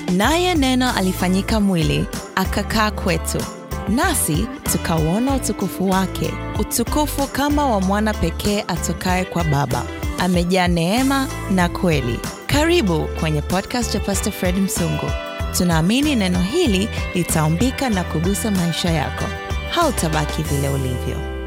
Naye Neno alifanyika mwili, akakaa kwetu, nasi tukauona utukufu wake, utukufu kama wa mwana pekee atokaye kwa Baba, amejaa neema na kweli. Karibu kwenye podcast ya Pastor Fred Msungu. Tunaamini neno hili litaumbika na kugusa maisha yako. Hautabaki vile ulivyo.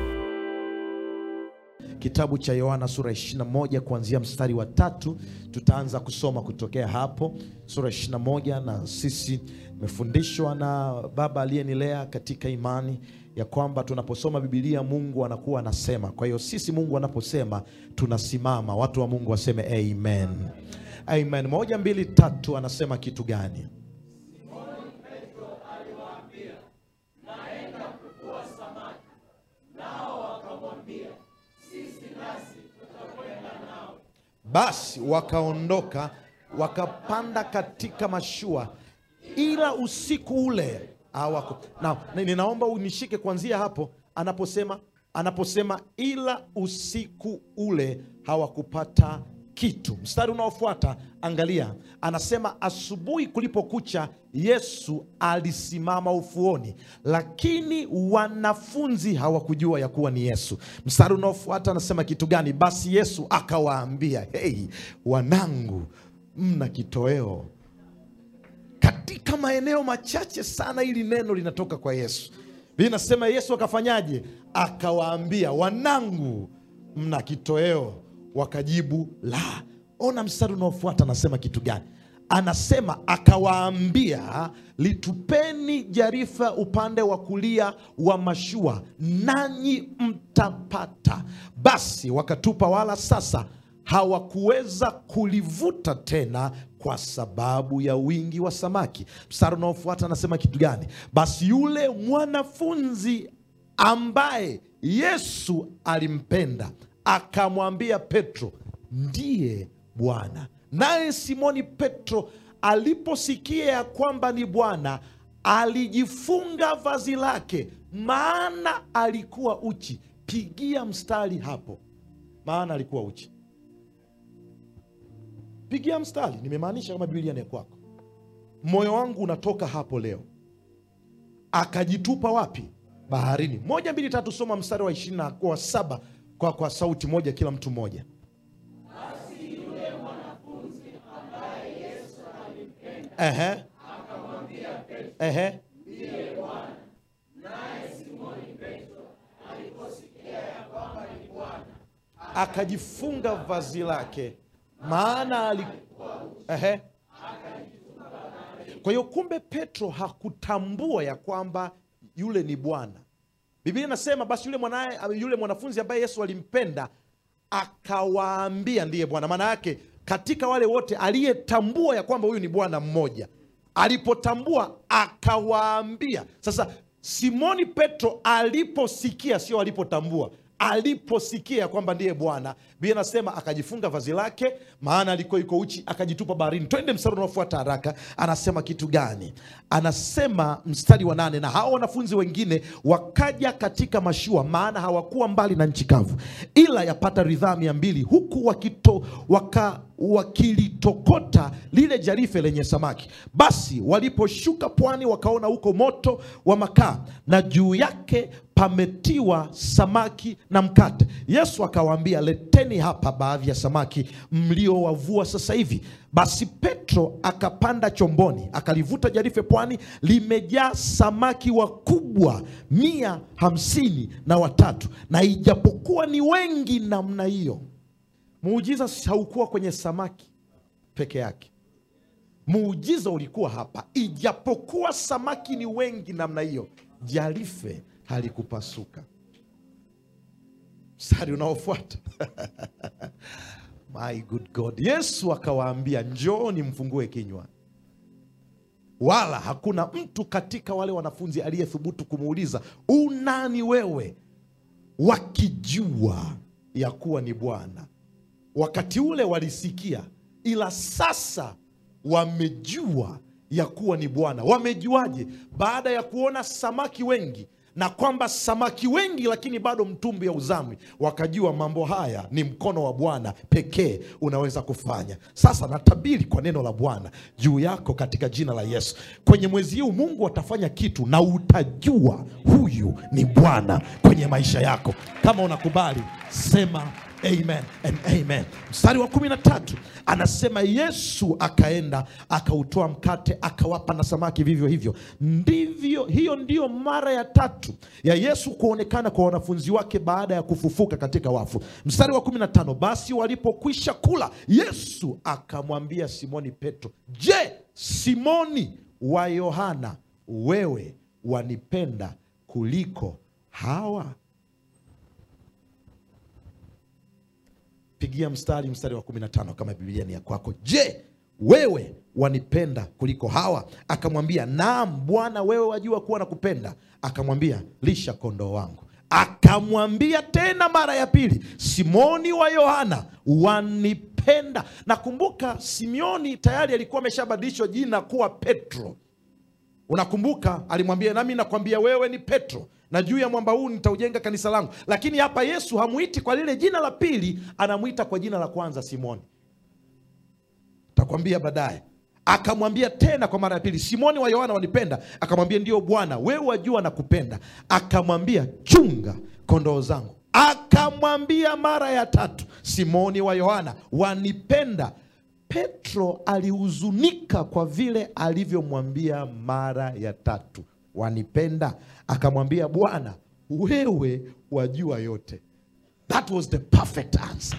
Kitabu cha Yohana sura 21 kuanzia mstari wa tatu tutaanza kusoma kutokea hapo, sura 21. Na sisi tumefundishwa na baba aliyenilea katika imani ya kwamba tunaposoma Biblia Mungu anakuwa anasema. Kwa hiyo sisi Mungu anaposema tunasimama. Watu wa Mungu waseme amen, amen. Moja, mbili, tatu. Anasema kitu gani? Basi wakaondoka wakapanda katika mashua, ila usiku ule hawaku. Na ninaomba unishike kuanzia hapo anaposema anaposema ila usiku ule hawakupata kitu. Mstari unaofuata angalia, anasema asubuhi kulipokucha, Yesu alisimama ufuoni, lakini wanafunzi hawakujua ya kuwa ni Yesu. Mstari unaofuata anasema kitu gani? Basi Yesu akawaambia, hei wanangu, mna kitoweo? Katika maeneo machache sana hili neno linatoka kwa Yesu. Biblia inasema Yesu akafanyaje? Akawaambia, wanangu, mna kitoweo? Wakajibu la. Ona mstari unaofuata anasema kitu gani? Anasema akawaambia, litupeni jarifa upande wa kulia wa mashua, nanyi mtapata. Basi wakatupa, wala sasa hawakuweza kulivuta tena kwa sababu ya wingi wa samaki. Mstari unaofuata anasema kitu gani? Basi yule mwanafunzi ambaye Yesu alimpenda akamwambia Petro, ndiye Bwana. Naye Simoni Petro aliposikia ya kwamba ni Bwana, alijifunga vazi lake, maana alikuwa uchi. Pigia mstari hapo, maana alikuwa uchi. Pigia mstari, nimemaanisha kama Biblia ni kwako. Moyo wangu unatoka hapo leo. Akajitupa wapi? Baharini. Moja, mbili, tatu, soma mstari wa ishirini na wa saba kwa, kwa sauti moja, kila mtu mmoja. Ehe. Ehe. Akajifunga vazi lake maana ali... Ehe. Kwa hiyo kumbe Petro hakutambua ya kwamba yule ni Bwana. Biblia inasema basi yule mwanaye, yule mwanafunzi ambaye Yesu alimpenda akawaambia ndiye Bwana. Maana yake katika wale wote aliyetambua ya kwamba huyu ni Bwana mmoja, alipotambua akawaambia. Sasa Simoni Petro aliposikia, sio alipotambua aliposikia kwamba ndiye Bwana, Biblia inasema akajifunga vazi lake, maana alikuwa iko uchi, akajitupa baharini. Twende mstari unaofuata haraka. Anasema kitu gani? Anasema mstari wa nane, na hao wanafunzi wengine wakaja katika mashua, maana hawakuwa mbali na nchi kavu, ila yapata ridhaa mia mbili, huku wakito, waka, wakilitokota lile jarife lenye samaki. Basi waliposhuka pwani, wakaona huko moto wa makaa na juu yake pametiwa samaki na mkate. Yesu akawaambia, leteni hapa baadhi ya samaki mliowavua sasa hivi. Basi Petro akapanda chomboni, akalivuta jarife pwani, limejaa samaki wakubwa mia hamsini na watatu. Na ijapokuwa ni wengi namna hiyo, muujiza haukuwa kwenye samaki peke yake. Muujiza ulikuwa hapa, ijapokuwa samaki ni wengi namna hiyo, jarife halikupasuka. Mstari unaofuata my good God, Yesu akawaambia, njooni mfungue kinywa. Wala hakuna mtu katika wale wanafunzi aliyethubutu kumuuliza unani wewe, wakijua ya kuwa ni Bwana. Wakati ule walisikia, ila sasa wamejua ya kuwa ni Bwana. Wamejuaje? Baada ya kuona samaki wengi na kwamba samaki wengi lakini bado mtumbi hauzamwi. Wakajua mambo haya ni mkono wa Bwana pekee unaweza kufanya. Sasa natabiri kwa neno la Bwana juu yako katika jina la Yesu, kwenye mwezi huu Mungu atafanya kitu na utajua huyu ni Bwana kwenye maisha yako. Kama unakubali sema amen and amen. Mstari wa kumi na tatu anasema Yesu akaenda akautoa mkate akawapa na samaki vivyo hivyo. Ndivyo, hiyo ndiyo mara ya tatu ya Yesu kuonekana kwa wanafunzi wake baada ya kufufuka katika wafu. Mstari wa kumi na tano basi walipokwisha kula, Yesu akamwambia Simoni Petro, je, Simoni wa Yohana, wewe wanipenda kuliko hawa? Pigia mstari mstari wa 15 kama Biblia ni ya kwako. Je, wewe wanipenda kuliko hawa? Akamwambia, naam Bwana, wewe wajua kuwa nakupenda. Akamwambia, lisha kondoo wangu. Akamwambia tena mara ya pili, Simoni wa Yohana, wanipenda? Nakumbuka Simioni tayari alikuwa ameshabadilishwa jina kuwa Petro. Unakumbuka alimwambia, nami nakwambia wewe ni Petro, na juu ya mwamba huu nitaujenga kanisa langu. Lakini hapa Yesu hamwiti kwa lile jina la pili, anamwita kwa jina la kwanza Simoni. Takwambia baadaye. Akamwambia tena kwa mara ya pili, Simoni wa Yohana wanipenda? Akamwambia ndio Bwana, wewe wajua nakupenda. Akamwambia chunga kondoo zangu. Akamwambia mara ya tatu, Simoni wa Yohana wanipenda? Petro alihuzunika kwa vile alivyomwambia mara ya tatu, wanipenda? Akamwambia Bwana, wewe wajua yote. That was the perfect answer.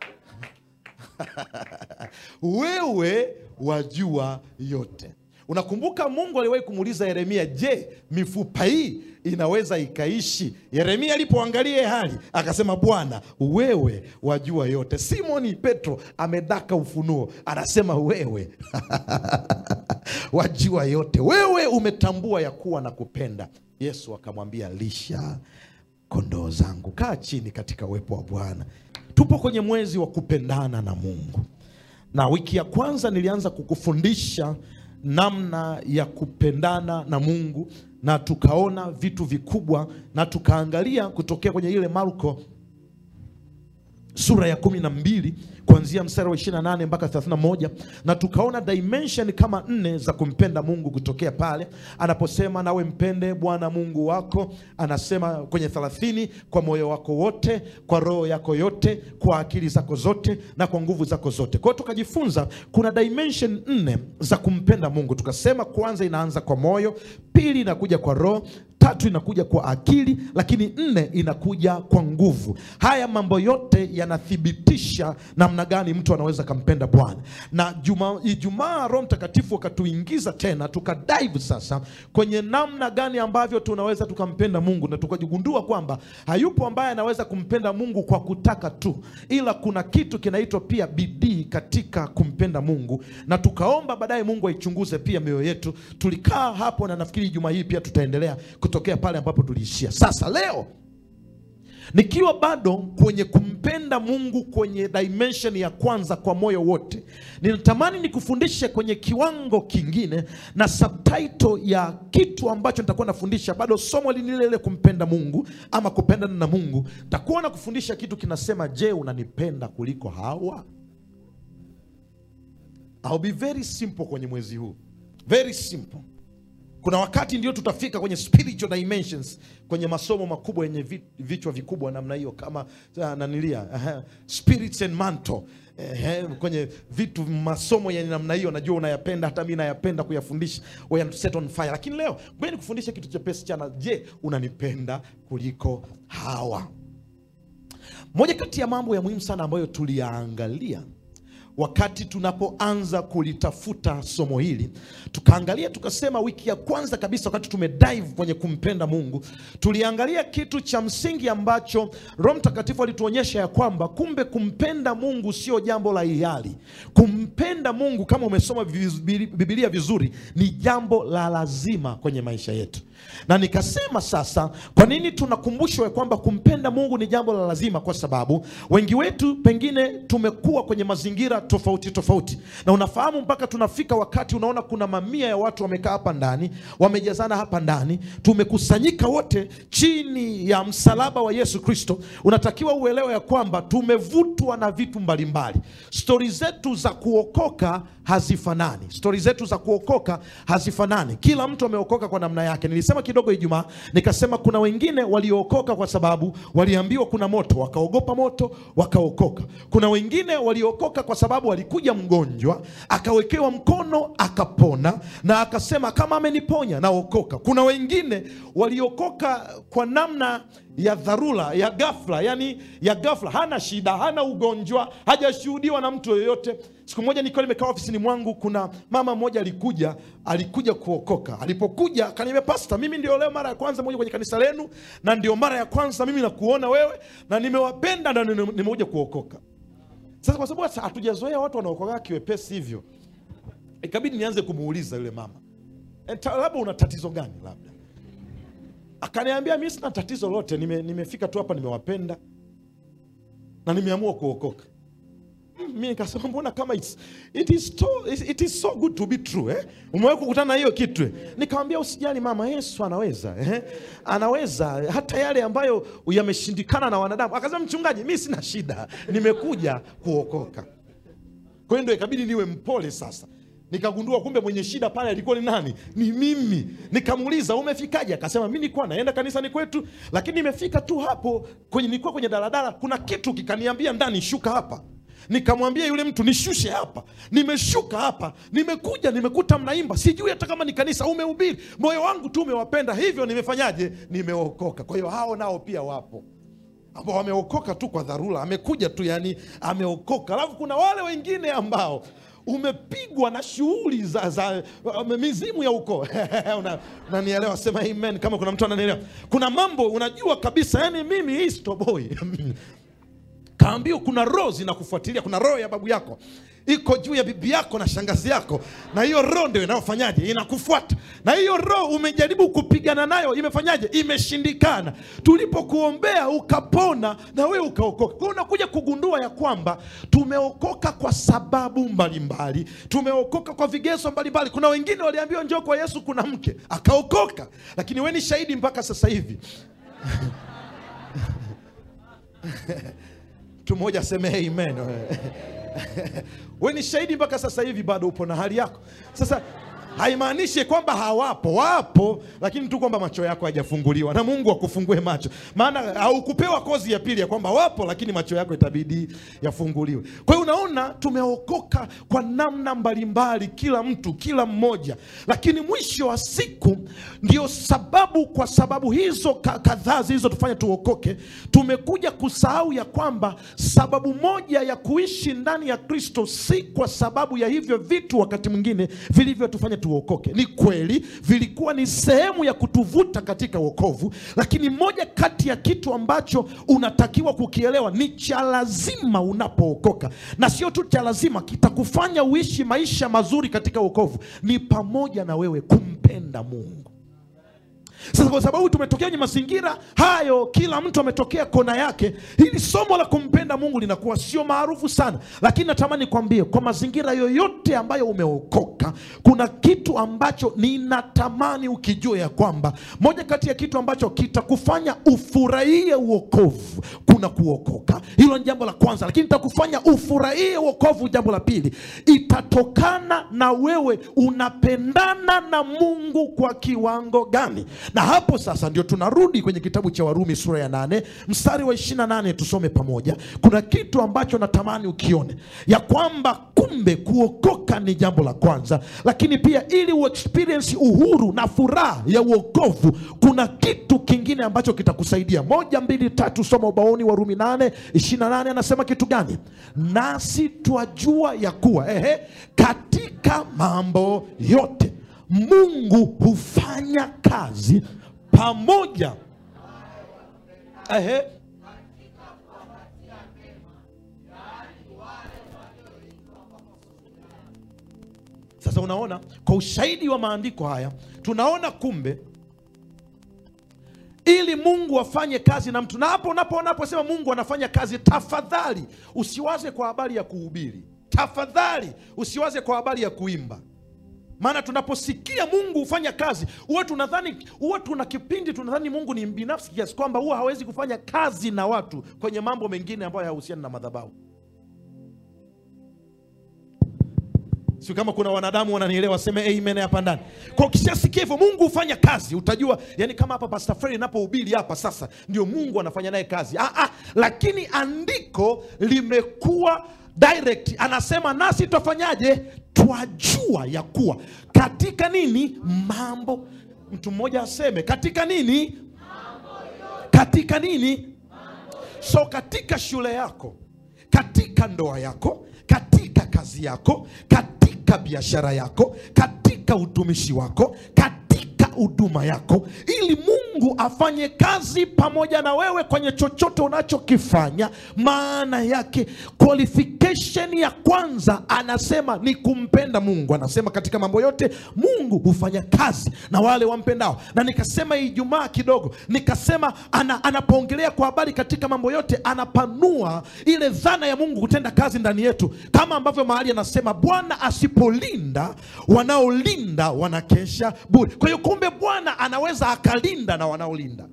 wewe wajua yote. Unakumbuka Mungu aliwahi kumuuliza Yeremia, je, mifupa hii inaweza ikaishi? Yeremia alipoangalia hali akasema, Bwana wewe wajua yote. Simoni Petro amedaka ufunuo, anasema wewe wajua yote, wewe umetambua ya kuwa na kupenda. Yesu akamwambia, lisha kondoo zangu. Kaa chini katika uwepo wa Bwana. Tupo kwenye mwezi wa kupendana na Mungu, na wiki ya kwanza nilianza kukufundisha namna ya kupendana na Mungu na tukaona vitu vikubwa, na tukaangalia kutokea kwenye ile Marko sura ya kumi na mbili kuanzia mstari wa 28 mpaka 31, na tukaona dimension kama nne za kumpenda Mungu kutokea pale anaposema nawe mpende Bwana Mungu wako, anasema kwenye 30, kwa moyo wako wote, kwa roho yako yote, kwa akili zako zote na kwa nguvu zako zote. Kwa hiyo tukajifunza kuna dimension nne za kumpenda Mungu. Tukasema kwanza inaanza kwa moyo, pili inakuja kwa roho tatu inakuja kwa akili, lakini nne inakuja kwa nguvu. Haya mambo yote yanathibitisha namna gani mtu anaweza kampenda Bwana. Na juma, Ijumaa Roho Mtakatifu akatuingiza tena tukadive sasa kwenye namna gani ambavyo tunaweza tukampenda Mungu, na tukajigundua kwamba hayupo ambaye anaweza kumpenda Mungu kwa kutaka tu, ila kuna kitu kinaitwa pia bidii katika kumpenda Mungu, na tukaomba baadaye Mungu aichunguze pia mioyo yetu. Tulikaa hapo na nafikiri juma hii pia tutaendelea kutokea pale ambapo tuliishia. Sasa leo nikiwa bado kwenye kumpenda Mungu kwenye dimension ya kwanza kwa moyo wote, ninatamani nikufundishe kwenye kiwango kingine na subtitle ya kitu ambacho nitakuwa nafundisha. Bado somo lile lile kumpenda Mungu ama kupendana na Mungu, nitakuwa na kufundisha kitu kinasema, je, unanipenda kuliko hawa? I'll be very simple kwenye mwezi huu, very simple. Kuna wakati ndio tutafika kwenye spiritual dimensions kwenye masomo makubwa yenye vi- vichwa vikubwa namna hiyo kama uh, nanilia uh, spirits and mantle uh, kwenye vitu masomo yenye namna hiyo, najua unayapenda, hata mi nayapenda kuyafundisha, we are set on fire. Lakini leo ngoja nikufundisha kitu chepesi chana. Je, unanipenda kuliko hawa? Moja kati ya mambo ya muhimu sana ambayo tuliyaangalia wakati tunapoanza kulitafuta somo hili, tukaangalia tukasema, wiki ya kwanza kabisa, wakati tumedive kwenye kumpenda Mungu, tuliangalia kitu cha msingi ambacho Roho Mtakatifu alituonyesha ya kwamba kumbe kumpenda Mungu sio jambo la hiari. Kumpenda Mungu, kama umesoma viz- Biblia vizuri, ni jambo la lazima kwenye maisha yetu na nikasema sasa, kwa nini tunakumbushwa ya kwamba kumpenda Mungu ni jambo la lazima? Kwa sababu wengi wetu pengine tumekuwa kwenye mazingira tofauti tofauti, na unafahamu, mpaka tunafika wakati unaona kuna mamia ya watu wamekaa hapa ndani, wamejazana hapa ndani, tumekusanyika wote chini ya msalaba wa Yesu Kristo. Unatakiwa uelewe ya kwamba tumevutwa na vitu mbalimbali. Stori zetu za kuokoka hazifanani, stori zetu za kuokoka hazifanani. Kila mtu ameokoka kwa namna yake. Nilisema kidogo Ijumaa, nikasema kuna wengine waliookoka kwa sababu waliambiwa kuna moto, wakaogopa moto, wakaokoka. Kuna wengine waliokoka kwa sababu walikuja mgonjwa, akawekewa mkono, akapona, na akasema kama ameniponya naokoka. Kuna wengine waliokoka kwa namna ya dharura ya ghafla, yani ya ghafla, hana shida, hana ugonjwa, hajashuhudiwa na mtu yoyote. Siku moja nikiwa nimekaa ofisini mwangu, kuna mama mmoja alikuja, alikuja kuokoka. Alipokuja akaniambia, pasta, mimi ndio leo mara ya kwanza moja kwenye kanisa lenu, na ndio mara ya kwanza mimi nakuona wewe, na nimewapenda na nime- nimekuja kuokoka. Sasa kwa sababu hatujazoea watu wanaokoka kiwepesi hivyo, ikabidi nianze kumuuliza yule mama, "Eh, ta- labda una tatizo gani labda akaniambia mi sina tatizo lote, nime, nimefika tu hapa nimewapenda na nimeamua kuokoka. Mm, Mi nikasema mbona kama it's, it, is to, it is so good to be true eh? Umewahi kukutana na hiyo kitu eh? Nikamwambia usijali mama, Yesu anaweza eh? Anaweza hata yale ambayo yameshindikana na wanadamu. Akasema mchungaji, mi sina shida, nimekuja kuokoka. Kwa hiyo ndio ikabidi niwe mpole sasa. Nikagundua kumbe mwenye shida pale alikuwa ni nani? Ni mimi. Nikamuuliza umefikaje? Akasema mimi nilikuwa naenda kanisani kwetu, lakini nimefika tu hapo kwenye, nilikuwa kwenye daladala, kuna kitu kikaniambia ndani, shuka hapa. Nikamwambia yule mtu nishushe hapa, nimeshuka hapa, nimekuja nimekuta mnaimba, sijui hata kama ni kanisa, umehubiri, moyo wangu tu umewapenda, hivyo nimefanyaje? Nimeokoka. Kwa hiyo hao nao pia wapo ambao wameokoka tu kwa dharura, amekuja tu yani ameokoka. Alafu kuna wale wengine ambao umepigwa na shughuli za, za uh, mizimu ya ukoo Una- unanielewa? Sema amen kama kuna mtu ananielewa. Kuna mambo unajua kabisa, yani mimi hii stoboi kaambiwa kuna roho zinakufuatilia. Kuna roho ya babu yako iko juu ya bibi yako na shangazi yako, na hiyo roho ndio inayofanyaje? Inakufuata. Na hiyo roho umejaribu kupigana nayo, imefanyaje? Imeshindikana. Tulipokuombea ukapona, na wewe ukaokoka. Kwa hiyo unakuja kugundua ya kwamba tumeokoka kwa sababu mbalimbali, tumeokoka kwa vigezo mbalimbali. Kuna wengine waliambiwa njoo kwa Yesu, kuna mke akaokoka, lakini we ni shahidi mpaka sasa hivi mtu mmoja aseme amen. we ni shahidi mpaka sasa hivi, bado upo na hali yako. Sasa haimaanishi kwamba hawapo, wapo, lakini tu kwamba macho yako hajafunguliwa, na Mungu akufungue macho, maana haukupewa kozi ya pili ya kwamba wapo, lakini macho yako itabidi yafunguliwe. Kwa hiyo unaona, tumeokoka kwa namna mbalimbali, kila mtu, kila mmoja, lakini mwisho wa siku ndio sababu, kwa sababu hizo ka- kadhaa zilizotufanya tuokoke, tumekuja kusahau ya kwamba sababu moja ya kuishi ndani ya Kristo si kwa sababu ya hivyo vitu wakati mwingine vilivyotufanya tuokoke. Ni kweli vilikuwa ni sehemu ya kutuvuta katika wokovu, lakini moja kati ya kitu ambacho unatakiwa kukielewa ni cha lazima unapookoka, na sio tu cha lazima, kitakufanya uishi maisha mazuri katika wokovu, ni pamoja na wewe kumpenda Mungu. Sasa kwa sababu tumetokea kwenye mazingira hayo, kila mtu ametokea kona yake, hili somo la kumpenda Mungu linakuwa sio maarufu sana, lakini natamani kwambie, kwa mazingira yoyote ambayo umeokoka, kuna kitu ambacho ninatamani ukijue ya kwamba moja kati ya kitu ambacho kitakufanya ufurahie uokovu, kuna kuokoka. Hilo ni jambo la kwanza, lakini itakufanya ufurahie uokovu, jambo la pili, itatokana na wewe unapendana na Mungu kwa kiwango gani na hapo sasa ndio tunarudi kwenye kitabu cha Warumi sura ya nane mstari wa 28 tusome pamoja. Kuna kitu ambacho natamani ukione ya kwamba kumbe kuokoka ni jambo la kwanza, lakini pia ili uexperience uhuru na furaha ya uokovu, kuna kitu kingine ambacho kitakusaidia. Moja, mbili, tatu, soma ubaoni. Warumi nane 28 anasema kitu gani? Nasi twajua ya kuwa ehe, katika mambo yote Mungu hufanya kazi pamoja ehe, sasa unaona, kwa ushahidi wa maandiko haya tunaona kumbe mungu afanye kazi na mtu na hapo unapoona aposema mungu anafanya kazi tafadhali usiwaze kwa habari ya kuhubiri tafadhali usiwaze kwa habari ya kuimba maana tunaposikia mungu hufanya kazi huwa tunadhani huwa tuna kipindi tunadhani mungu ni binafsi kiasi kwamba huwa hawezi kufanya kazi na watu kwenye mambo mengine ambayo hayahusiani na madhabahu si kama kuna wanadamu wananielewa waseme amen hapa ndani kwa ukishasikia hivyo mungu hufanya kazi utajua yani kama hapa pastor Fred napohubiri hapa sasa ndio mungu anafanya naye kazi ah, ah, lakini andiko limekuwa direct anasema nasi tutafanyaje twajua ya kuwa katika nini mambo mtu mmoja aseme katika nini katika nini so katika shule yako katika ndoa yako katika kazi yako katika biashara yako katika utumishi wako katika huduma yako ili mungu afanye kazi pamoja na wewe kwenye chochote unachokifanya maana yake qualification ya kwanza anasema ni kumpenda mungu anasema katika mambo yote mungu hufanya kazi na wale wampendao na nikasema ijumaa kidogo nikasema ana, anapoongelea kwa habari katika mambo yote anapanua ile dhana ya mungu kutenda kazi ndani yetu kama ambavyo mahali anasema bwana asipolinda wanaolinda wanakesha bure kwa hiyo kumbe bwana anaweza akalinda na wanaolinda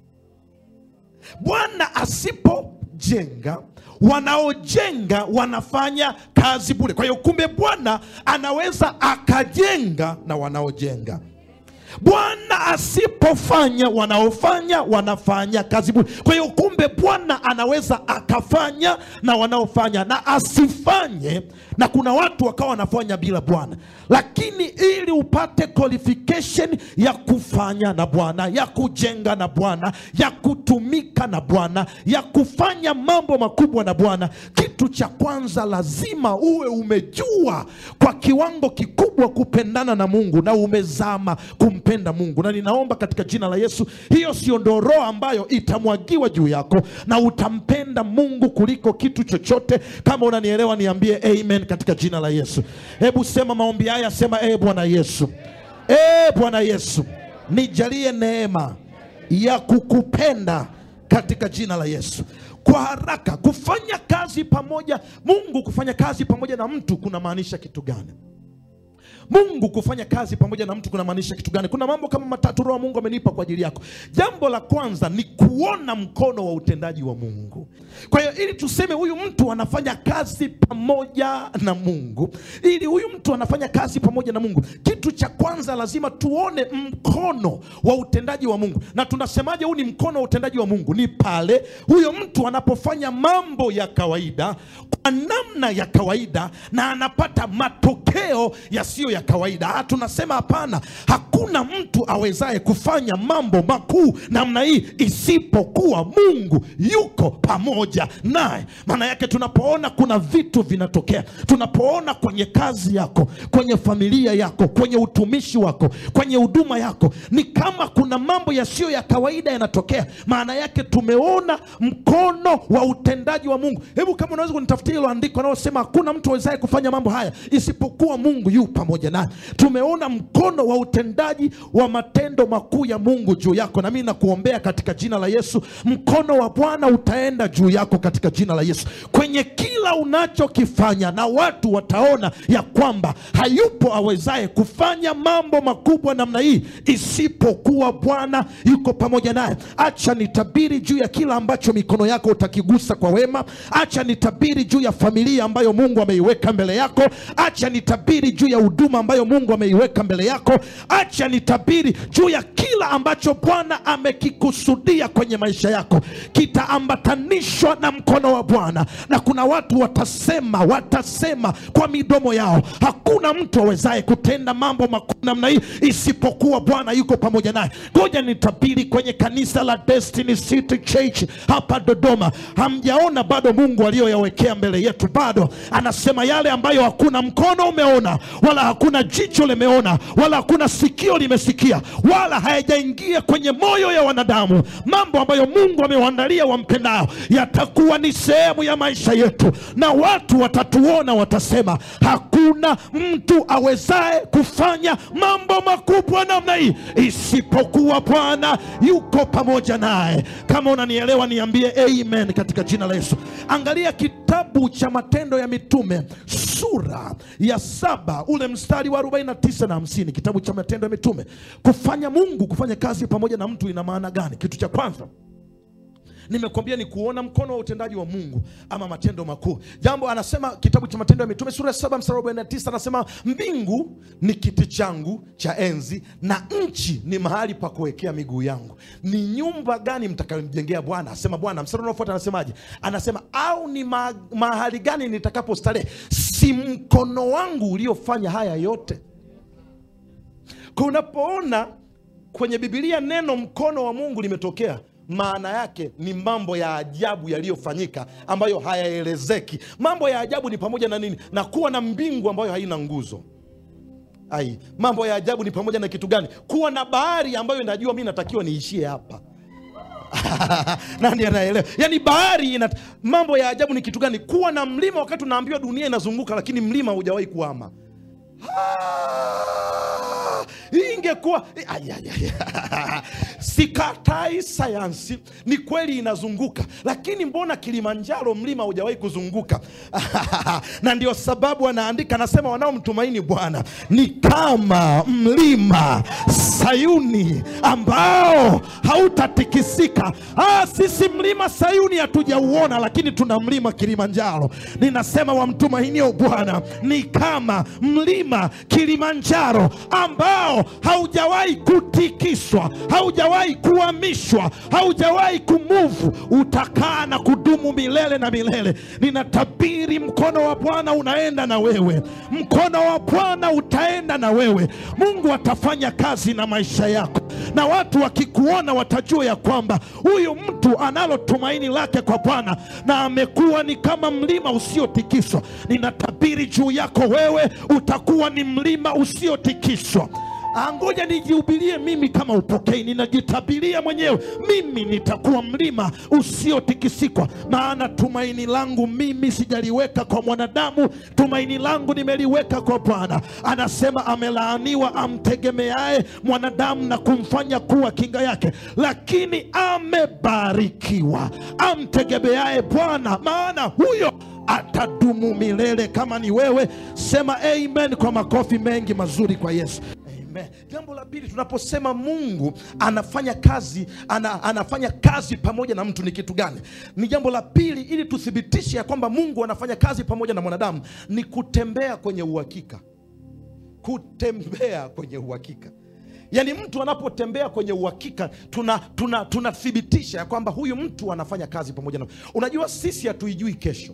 bwana asipojenga wanaojenga wanafanya kazi bure kwa hiyo kumbe bwana anaweza akajenga na wanaojenga bwana asipofanya wanaofanya wanafanya kazi bure kwa hiyo kumbe bwana anaweza akafanya na wanaofanya na asifanye na kuna watu wakawa wanafanya bila bwana lakini ili upate qualification ya kufanya na bwana ya kujenga na bwana ya kutumika na bwana ya kufanya mambo makubwa na bwana kitu cha kwanza lazima uwe umejua kwa kiwango kikubwa kupendana na mungu na umezama kumpenda mungu na ninaomba katika jina la yesu hiyo sio ndo roho ambayo itamwagiwa juu yako na utampenda mungu kuliko kitu chochote kama unanielewa niambie amen katika jina la yesu hebu sema maombi haya sema e bwana yesu e bwana yesu nijalie neema ya kukupenda katika jina la yesu kwa haraka kufanya kazi pamoja mungu kufanya kazi pamoja na mtu kunamaanisha kitu gani mungu kufanya kazi pamoja na mtu kunamaanisha kitu gani kuna mambo kama matatu roho wa mungu amenipa kwa ajili yako jambo la kwanza ni kuona mkono wa utendaji wa mungu kwa hiyo ili tuseme huyu mtu anafanya kazi pamoja na mungu ili huyu mtu anafanya kazi pamoja na mungu kitu cha kwanza lazima tuone mkono wa utendaji wa mungu na tunasemaje huu ni mkono wa utendaji wa mungu ni pale huyo mtu anapofanya mambo ya kawaida kwa namna ya kawaida na anapata matokeo yasiyo ya kawaida ah, tunasema hapana hakuna mtu awezaye kufanya mambo makuu namna hii isipokuwa mungu yuko pamoja naye maana yake tunapoona kuna vitu vinatokea tunapoona kwenye kazi yako kwenye familia yako kwenye utumishi wako kwenye huduma yako ni kama kuna mambo yasiyo ya kawaida yanatokea maana yake tumeona mkono wa utendaji wa mungu hebu kama unaweza kunitafutia hilo andiko anaosema hakuna mtu awezaye kufanya mambo haya isipokuwa mungu yu pamoja naye tumeona mkono wa utendaji wa matendo makuu ya mungu juu yako na mimi nakuombea katika jina la yesu mkono wa bwana utaenda juu yako katika jina la yesu kwenye kila unachokifanya na watu wataona ya kwamba hayupo awezaye kufanya mambo makubwa namna hii isipokuwa bwana yuko pamoja naye acha nitabiri juu ya kila ambacho mikono yako utakigusa kwa wema acha nitabiri juu ya familia ambayo mungu ameiweka mbele yako acha nitabiri juu ya huduma ambayo mungu ameiweka mbele yako acha nitabiri juu ya kila ambacho bwana amekikusudia kwenye maisha yako kitaambatanishwa na mkono wa bwana na kuna watu watasema watasema kwa midomo yao hakuna mtu awezaye kutenda mambo makuu namna hii isipokuwa bwana yuko pamoja naye ngoja nitabiri kwenye kanisa la destiny city church hapa dodoma hamjaona bado mungu aliyoyawekea mbele yetu bado anasema yale ambayo hakuna mkono umeona wala hakuna hakuna jicho limeona wala hakuna sikio limesikia wala hayajaingia kwenye moyo ya wanadamu mambo ambayo mungu amewaandalia wampendao yatakuwa ni sehemu ya maisha yetu na watu watatuona watasema hakuna mtu awezaye kufanya mambo makubwa namna hii isipokuwa bwana yuko pamoja naye kama unanielewa niambie amen katika jina la yesu angalia kitabu cha matendo ya mitume sura ya saba ule mstari wa 49 na 50 kitabu cha matendo ya mitume kufanya mungu kufanya kazi pamoja na mtu ina maana gani kitu cha kwanza nimekwambia ni kuona mkono wa utendaji wa mungu ama matendo makuu jambo anasema kitabu cha matendo ya mitume sura ya saba mstari wa 49 anasema mbingu ni kiti changu cha enzi na nchi ni mahali pa kuwekea miguu yangu ni nyumba gani mtakayomjengea bwana asema bwana mstari unaofuata anasemaje anasema au ni ma mahali gani nitakapo starehe si mkono wangu uliofanya haya yote kwa unapoona kwenye bibilia neno mkono wa mungu limetokea maana yake ni mambo ya ajabu yaliyofanyika ambayo hayaelezeki mambo ya ajabu ni pamoja na nini na kuwa na mbingu ambayo haina nguzo ai mambo ya ajabu ni pamoja na kitu gani kuwa na bahari ambayo inajua mi natakiwa niishie hapa nani anaelewa yaani bahari ina mambo ya ajabu ni kitu gani kuwa na mlima wakati unaambiwa dunia inazunguka lakini mlima hujawahi kuama Ah, hii ingekuwa Ai, ai, ai. sikatai sayansi ni kweli inazunguka lakini mbona kilimanjaro mlima hujawahi kuzunguka na ndio sababu anaandika anasema wanaomtumaini bwana ni kama mlima sayuni ambao hautatikisika ah, sisi mlima sayuni hatujauona lakini tuna mlima kilimanjaro ninasema wamtumainio bwana ni kama mlima kilimanjaro ambao haujawahi kutikiswa haujawahi kuhamishwa haujawahi kumuvu utakaa na kudumu milele na milele ninatabiri mkono wa bwana unaenda na wewe mkono wa bwana utaenda na wewe mungu atafanya kazi na maisha yako na watu wakikuona watajua ya kwamba huyu mtu analo tumaini lake kwa bwana na amekuwa ni kama mlima usiotikiswa ninatabiri juu yako wewe utakuwa ni mlima usiotikiswa Ah, ngoja nijihubirie mimi kama upokei ninajitabiria mwenyewe mimi nitakuwa mlima usiotikisikwa maana tumaini langu mimi sijaliweka kwa mwanadamu tumaini langu nimeliweka kwa bwana anasema amelaaniwa amtegemeaye mwanadamu na kumfanya kuwa kinga yake lakini amebarikiwa amtegemeaye bwana maana huyo atadumu milele kama ni wewe sema amen kwa makofi mengi mazuri kwa yesu Amen. Jambo la pili, tunaposema Mungu anafanya kazi ana, anafanya kazi pamoja na mtu ni kitu gani? Ni jambo la pili, ili tuthibitishe ya kwamba Mungu anafanya kazi pamoja na mwanadamu ni kutembea kwenye uhakika, kutembea kwenye uhakika. Yaani mtu anapotembea kwenye uhakika tunathibitisha tuna, tunathibitisha ya kwamba huyu mtu anafanya kazi pamoja na. Unajua sisi hatuijui kesho,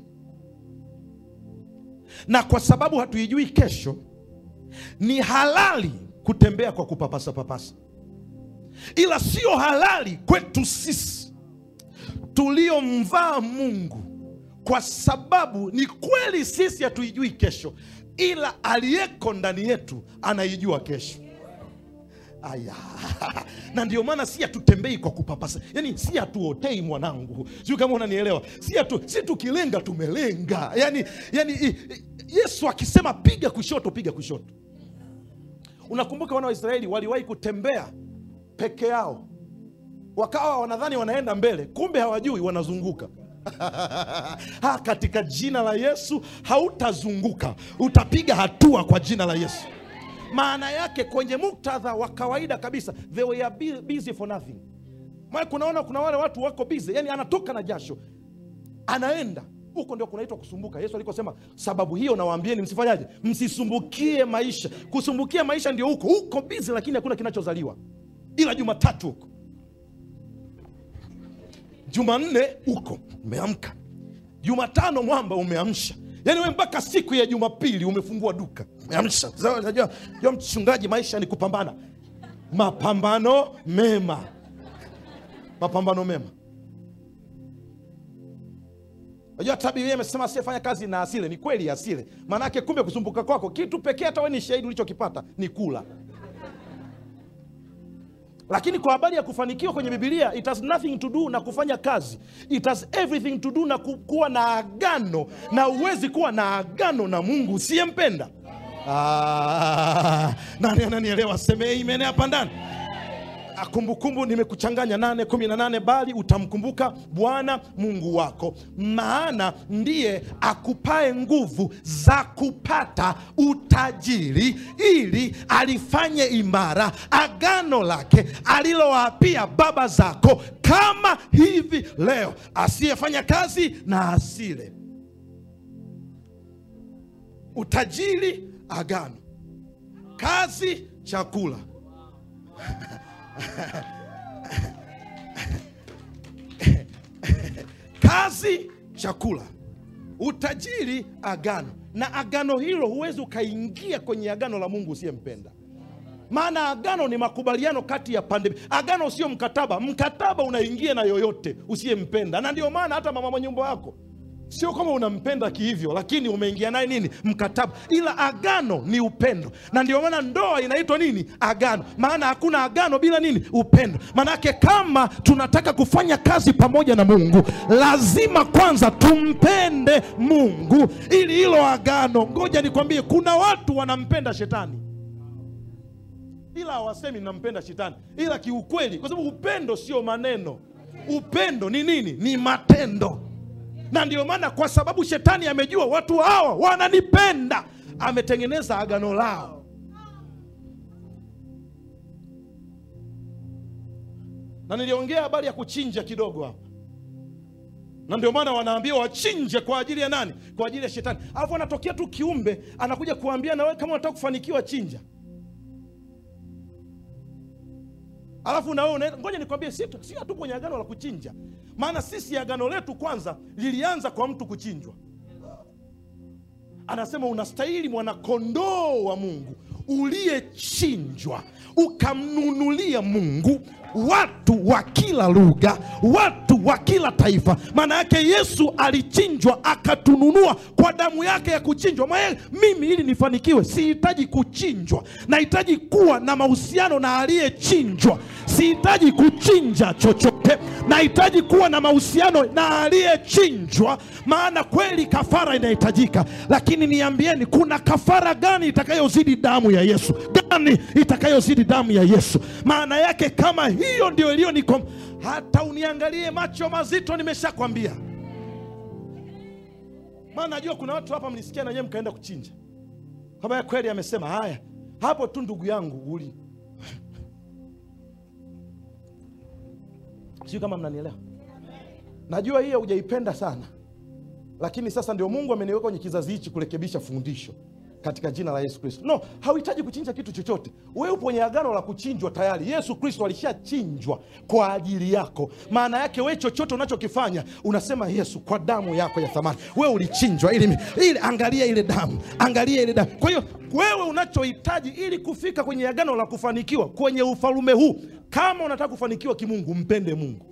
na kwa sababu hatuijui kesho ni halali kutembea kwa kupapasa papasa, ila sio halali kwetu sisi tuliomvaa Mungu, kwa sababu ni kweli sisi hatuijui kesho, ila aliyeko ndani yetu anaijua kesho. Aya, na ndio maana si hatutembei kwa kupapasa, yani si hatuotei mwanangu, sijui kama unanielewa. Si hatu, si tukilenga tumelenga, yani, yani i- i- Yesu akisema piga kushoto, piga kushoto. Unakumbuka wana wa Israeli waliwahi kutembea peke yao, wakawa wanadhani wanaenda mbele, kumbe hawajui wanazunguka. ha, katika jina la Yesu hautazunguka, utapiga hatua kwa jina la Yesu. Maana yake kwenye muktadha wa kawaida kabisa, they were bu- busy for nothing. Maana kunaona kuna wale watu wako busy, yani anatoka na jasho anaenda huko ndio kunaitwa kusumbuka. Yesu alikosema, sababu hiyo nawaambieni msifanyaje, msisumbukie maisha. Kusumbukia maisha ndio huko huko bizi, lakini hakuna kinachozaliwa ila Jumatatu huko, Jumanne huko umeamka, Jumatano mwamba umeamsha, yaani we mpaka siku ya Jumapili umefungua duka umeamsha. Sasa Unajua unajua mchungaji, maisha ni kupambana, mapambano mema, mapambano mema Unajua hata Biblia imesema asiyefanya kazi na asile. Ni kweli asile, maanake kumbe kusumbuka kwako kitu pekee, hata wewe ni shahidi ulichokipata ni kula. Lakini kwa habari ya kufanikiwa kwenye Biblia, it has nothing to do na kufanya kazi, it has everything to do na ku- kuwa na agano, na huwezi kuwa na agano na Mungu usiyempenda. Ah, nani ananielewa? Seme amen hapa ndani. Ah, Kumbukumbu nimekuchanganya nane kumi na nane bali utamkumbuka Bwana Mungu wako, maana ndiye akupae nguvu za kupata utajiri, ili alifanye imara agano lake alilowaapia baba zako, kama hivi leo. Asiyefanya kazi na asile. Utajiri, agano; kazi, chakula. kazi chakula utajiri agano na agano hilo huwezi ukaingia kwenye agano la mungu usiyempenda maana agano ni makubaliano kati ya pande mbili. agano sio mkataba mkataba unaingia na yoyote usiyempenda na ndio maana hata mama mwenye nyumba wako sio kama unampenda kihivyo lakini umeingia naye nini mkataba ila agano ni upendo na ndio maana ndoa inaitwa nini agano maana hakuna agano bila nini upendo maanake kama tunataka kufanya kazi pamoja na mungu lazima kwanza tumpende mungu ili hilo agano ngoja nikwambie kuna watu wanampenda shetani ila hawasemi nampenda shetani ila kiukweli kwa sababu upendo sio maneno upendo ni nini ni matendo na ndio maana kwa sababu shetani amejua watu hawa wananipenda ametengeneza agano lao na niliongea habari ya kuchinja kidogo hapa na ndio maana wanaambiwa wachinje kwa ajili ya nani kwa ajili ya shetani alafu anatokea tu kiumbe anakuja kuambia na wewe kama unataka kufanikiwa chinja alafu na wewe unaenda ngoja nikwambie si si hatu kwenye agano la kuchinja maana sisi agano letu kwanza lilianza kwa mtu kuchinjwa anasema unastahili mwanakondoo wa mungu uliyechinjwa ukamnunulia mungu watu wa kila lugha watu wa kila taifa maana yake yesu alichinjwa akatununua kwa damu yake ya kuchinjwa Maana mimi ili nifanikiwe sihitaji kuchinjwa nahitaji kuwa na mahusiano na aliyechinjwa sihitaji kuchinja chochote nahitaji kuwa na mahusiano na aliyechinjwa maana kweli kafara inahitajika lakini niambieni kuna kafara gani itakayozidi damu ya yesu gani itakayozidi damu ya yesu maana yake kama hiyo ndio iliyonikom hata uniangalie macho mazito nimeshakwambia maana najua kuna watu hapa mlisikia na nyewe mkaenda kuchinja kama kweli amesema haya hapo tu ndugu yangu uli sijui kama mnanielewa najua hiyo hujaipenda sana lakini sasa ndio mungu ameniweka kwenye kizazi hichi kurekebisha fundisho katika jina la yesu kristo no hauhitaji kuchinja kitu chochote wewe upo kwenye agano la kuchinjwa tayari yesu kristo alishachinjwa kwa ajili yako maana yake wewe chochote unachokifanya unasema yesu kwa damu yako ya thamani wewe ulichinjwa ili, ili angalia ile damu angalia ile damu kwa hiyo wewe unachohitaji ili kufika kwenye agano la kufanikiwa kwenye ufalume huu kama unataka kufanikiwa kimungu mpende mungu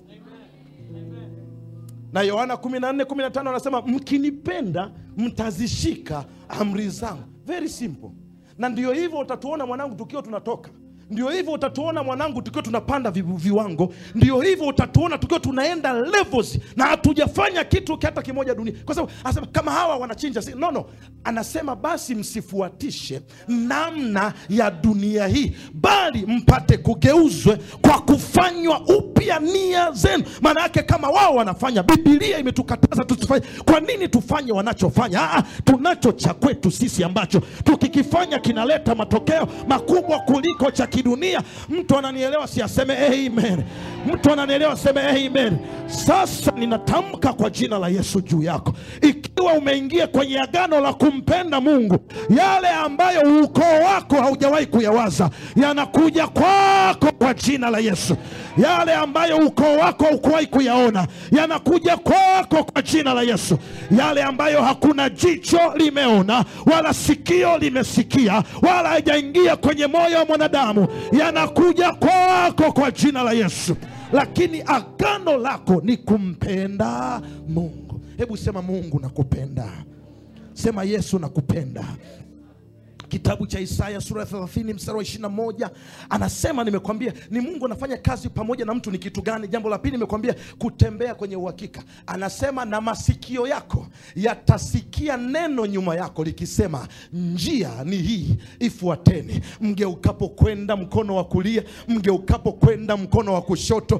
na yohana 14:15 anasema mkinipenda mtazishika amri zangu very simple na ndio hivyo utatuona mwanangu tukiwa tunatoka ndio hivyo utatuona mwanangu tukiwa tunapanda vi- viwango ndio hivyo utatuona tukiwa tunaenda levels na hatujafanya kitu hata kimoja dunia kwa sababu anasema kama hawa wanachinja si, no, no anasema basi msifuatishe namna ya dunia hii bali mpate kugeuzwe kwa kufanywa upya nia zenu maana yake kama wao wanafanya bibilia imetukataza tusifanye kwa nini tufanye wanachofanya Aa, tunacho cha kwetu sisi ambacho tukikifanya kinaleta matokeo makubwa kuliko cha kidunia mtu ananielewa si aseme amen mtu ananielewa aseme amen sasa ninatamka kwa jina la yesu juu yako ikiwa umeingia kwenye agano la kumpenda mungu yale ambayo ukoo wako haujawahi kuyawaza yanakuja kwako kwa jina la yesu yale ambayo ukoo wako haukuwahi kuyaona yanakuja kwako kwa jina la yesu yale ambayo hakuna jicho limeona wala sikio limesikia wala haijaingia kwenye moyo wa mwanadamu yanakuja kwako kwa jina la yesu lakini agano lako ni kumpenda mungu hebu sema mungu nakupenda sema yesu nakupenda kitabu cha isaya sura ya 30 mstari wa 21 anasema nimekwambia ni mungu anafanya kazi pamoja na mtu ni kitu gani jambo la pili nimekwambia kutembea kwenye uhakika anasema na masikio yako yatasikia neno nyuma yako likisema njia ni hii ifuateni mgeukapo kwenda mkono wa kulia mgeukapo kwenda mkono wa kushoto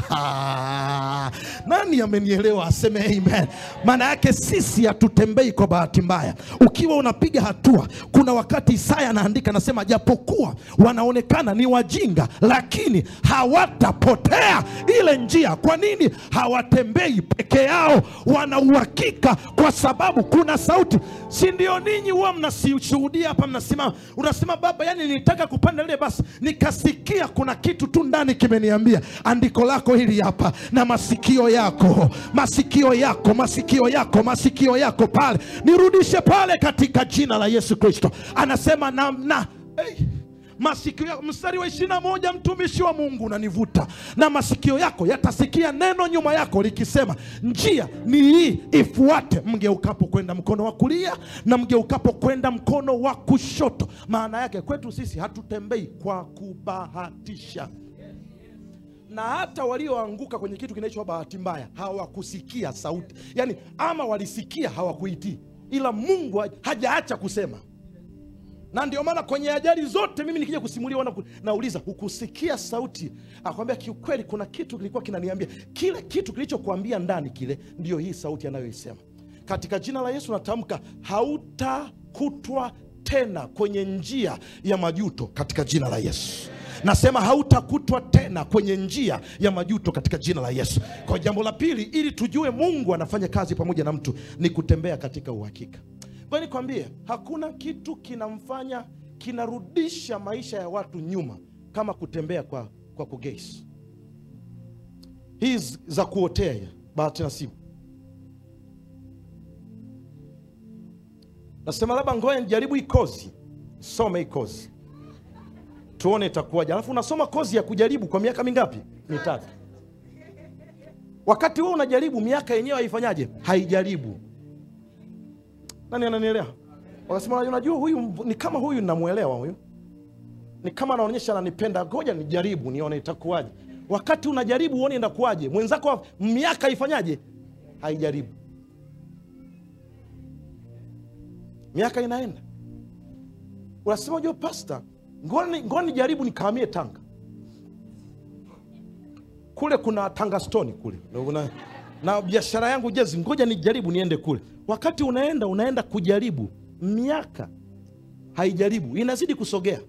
nani amenielewa aseme amen maana yake sisi hatutembei kwa bahati mbaya ukiwa unapiga hatua kuna wakati isaya anaandika anasema japokuwa wanaonekana ni wajinga lakini hawatapotea ile njia kwa nini hawatembei peke yao wana uhakika kwa sababu kuna sauti si ndio ninyi huwa mnashuhudia hapa mnasimama unasema baba yani nilitaka kupanda ile basi nikasikia kuna kitu tu ndani kimeniambia andiko lako hili hapa na masikio yako masikio yako masikio yako masikio yako pale nirudishe pale katika jina la yesu kristo anasema na, na hey masikio yako mstari wa ishiri na moja mtumishi wa mungu unanivuta na masikio yako yatasikia neno nyuma yako likisema njia ni hii ifuate mgeukapo kwenda mkono wa kulia na mgeukapo kwenda mkono wa kushoto maana yake kwetu sisi hatutembei kwa kubahatisha na hata walioanguka kwenye kitu kinaitwa bahati mbaya hawakusikia sauti yaani ama walisikia hawakuitii ila mungu hajaacha kusema na ndio maana kwenye ajali zote mimi nikija kusimulia wana nauliza hukusikia sauti akwambia kiukweli kuna kitu kilikuwa kinaniambia kile kitu kilichokuambia ndani kile ndiyo hii sauti anayoisema katika jina la yesu natamka hautakutwa tena kwenye njia ya majuto katika jina la yesu nasema hautakutwa tena kwenye njia ya majuto katika jina la yesu kwa jambo la pili ili tujue mungu anafanya kazi pamoja na mtu ni kutembea katika uhakika kwa nikwambie hakuna kitu kinamfanya kinarudisha maisha ya watu nyuma kama kutembea kwa, kwa kugeisi hii za kuotea bahati nasibu nasema labda ngoja nijaribu hii kozi some hii kozi tuone itakuwaje alafu unasoma kozi ya kujaribu kwa miaka mingapi mitatu wakati huo unajaribu miaka yenyewe haifanyaje haijaribu nani ananielewa wakasema unajua huyu ni kama huyu namwelewa huyu ni kama anaonyesha ananipenda ngoja nijaribu nione itakuwaje wakati unajaribu uone inakuwaje mwenzako miaka haifanyaje haijaribu miaka inaenda unasema unajua pasta ngoja nijaribu nikahamie tanga kule kuna tanga stoni kule una, na biashara yangu jezi ngoja nijaribu niende kule wakati unaenda unaenda kujaribu miaka haijaribu inazidi kusogea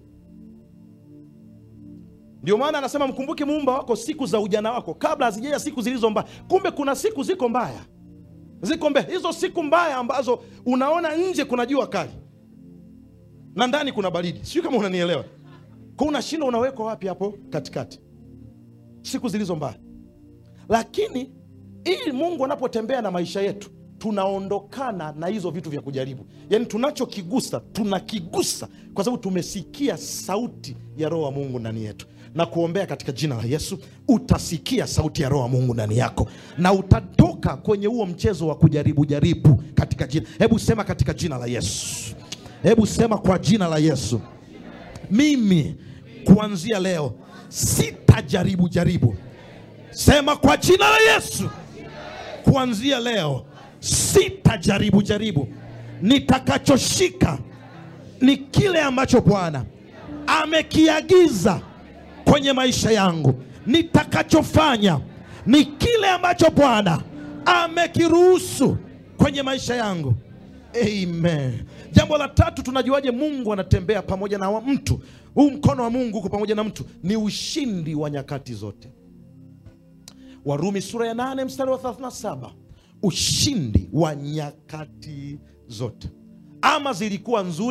ndio maana anasema mkumbuke muumba wako siku za ujana wako kabla hazijaja siku zilizo mbaya kumbe kuna siku ziko mbaya ziko mbele hizo siku mbaya ambazo unaona nje kuna jua kali na ndani kuna baridi sijui kama unanielewa kwa unashinda unawekwa wapi hapo katikati siku zilizo mbaya lakini ili mungu anapotembea na maisha yetu tunaondokana na hizo vitu vya kujaribu yaani tunachokigusa tunakigusa kwa sababu tumesikia sauti ya roho wa mungu ndani yetu na kuombea katika jina la yesu utasikia sauti ya roho wa mungu ndani yako na utatoka kwenye huo mchezo wa kujaribu jaribu katika jina hebu sema katika jina la yesu hebu sema kwa jina la yesu mimi kuanzia leo sitajaribu jaribu sema kwa jina la yesu kuanzia leo sitajaribu jaribu nitakachoshika ni kile ambacho bwana amekiagiza kwenye maisha yangu nitakachofanya ni kile ambacho bwana amekiruhusu kwenye maisha yangu amen jambo la tatu tunajuaje mungu anatembea pamoja na wa mtu huu mkono wa mungu uko pamoja na mtu ni ushindi wa nyakati zote warumi sura ya 8 mstari wa 37 ushindi wa nyakati zote ama zilikuwa nzuri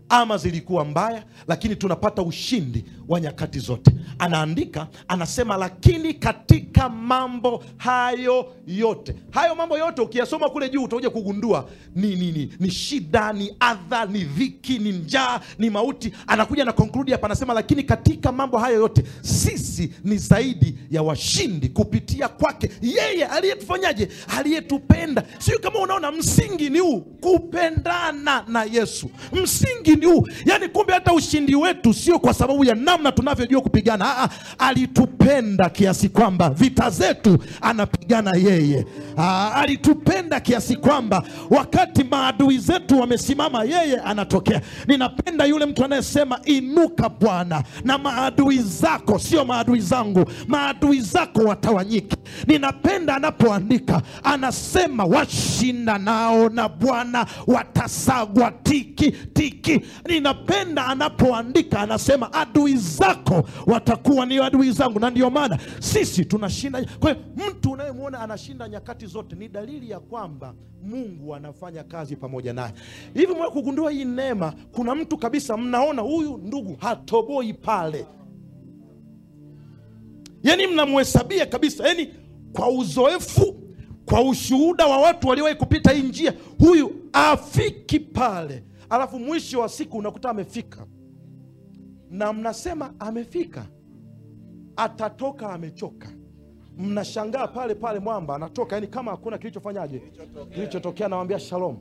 ama zilikuwa mbaya lakini tunapata ushindi wa nyakati zote anaandika anasema lakini katika mambo hayo yote hayo mambo yote ukiyasoma kule juu utakuja kugundua ni, ni, ni, ni shida ni adha ni dhiki ni njaa ni mauti anakuja na konkludi hapa anasema lakini katika mambo hayo yote sisi ni zaidi ya washindi kupitia kwake yeye aliyetufanyaje aliyetupenda sio kama unaona msingi ni huu kupendana na yesu msingi ni huu yaani kumbe hata ushindi wetu sio kwa sababu ya namna tunavyojua kupigana Aa, alitupenda kiasi kwamba vita zetu anapigana yeye Aa, alitupenda kiasi kwamba wakati maadui zetu wamesimama yeye anatokea ninapenda yule mtu anayesema inuka bwana na maadui zako sio maadui zangu maadui zako watawanyike ninapenda anapoandika anasema washinda nao na bwana watasagwa tiki tiki ninapenda anapoandika anasema adui zako watakuwa ni adui zangu na ndio maana sisi tunashinda kwa hiyo mtu unayemwona anashinda nyakati zote ni dalili ya kwamba mungu anafanya kazi pamoja naye hivi mwa kugundua hii neema kuna mtu kabisa mnaona huyu ndugu hatoboi pale yani mnamhesabia kabisa yani kwa uzoefu kwa ushuhuda wa watu waliowahi kupita hii njia huyu afiki pale alafu mwisho wa siku unakuta amefika na mnasema amefika atatoka amechoka mnashangaa pale pale mwamba anatoka yani kama hakuna kilichofanyaje kilichotokea nawambia shalom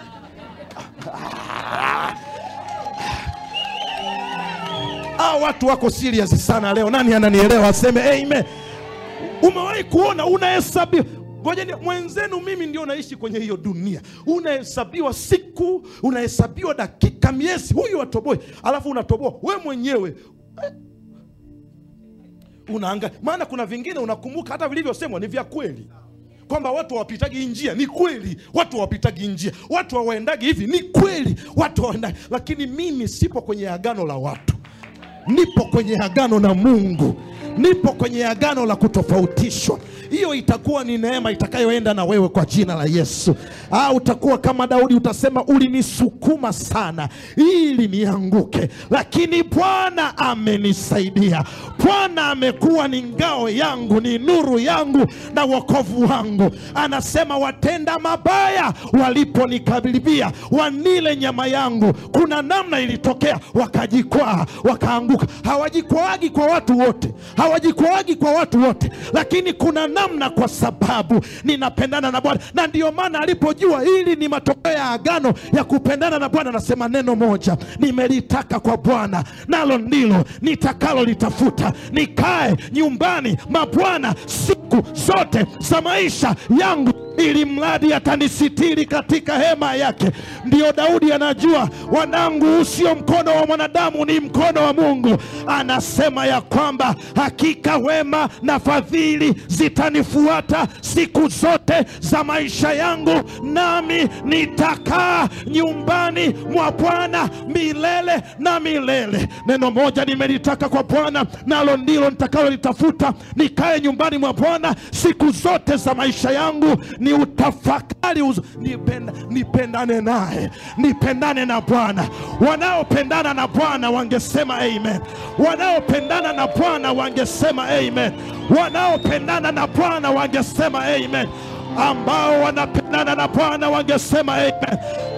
ah, watu wako serious sana leo nani ananielewa aseme amen umewahi kuona unahesabiwa ngojeni mwenzenu mimi ndio naishi kwenye hiyo dunia unahesabiwa siku unahesabiwa dakika miezi huyu atoboi alafu unatoboa we mwenyewe eh, unaanga maana kuna vingine unakumbuka hata vilivyosemwa ni vya kweli kwamba watu hawapitagi hii njia ni kweli watu hawapitagi hii njia watu hawaendagi hivi ni kweli watu hawaendagi lakini mimi sipo kwenye agano la watu nipo kwenye agano na mungu nipo kwenye agano la kutofautishwa hiyo itakuwa ni neema itakayoenda na wewe kwa jina la yesu ah, utakuwa kama daudi utasema ulinisukuma sana ili nianguke lakini bwana amenisaidia bwana amekuwa ni ngao yangu ni nuru yangu na wokovu wangu anasema watenda mabaya waliponikaribia wanile nyama yangu kuna namna ilitokea wakajikwaa wakaanguka hawajikwaagi kwa watu wote hawajikwaagi kwa watu wote lakini kuna namna kwa sababu ninapendana na bwana na ndio maana alipojua hili ni matokeo ya agano ya kupendana na bwana anasema neno moja nimelitaka kwa bwana nalo ndilo nitakalolitafuta nikae nyumbani mwa bwana siku zote za maisha yangu ili mradi atanisitiri katika hema yake ndiyo daudi anajua wanangu usio mkono wa mwanadamu ni mkono wa mungu anasema ya kwamba hakika wema na fadhili zitanifuata siku zote za maisha yangu nami nitakaa nyumbani mwa bwana milele na milele neno moja nimelitaka kwa bwana nalo ndilo nitakalolitafuta nikae nyumbani mwa bwana siku zote za maisha yangu ni utafakari uzo, nipenda, nipendane naye nipendane na bwana wanaopendana na bwana wangesema amen wanaopendana na bwana wangesema amen wanaopendana na bwana wangesema amen ambao wanapendana na bwana wangesema amen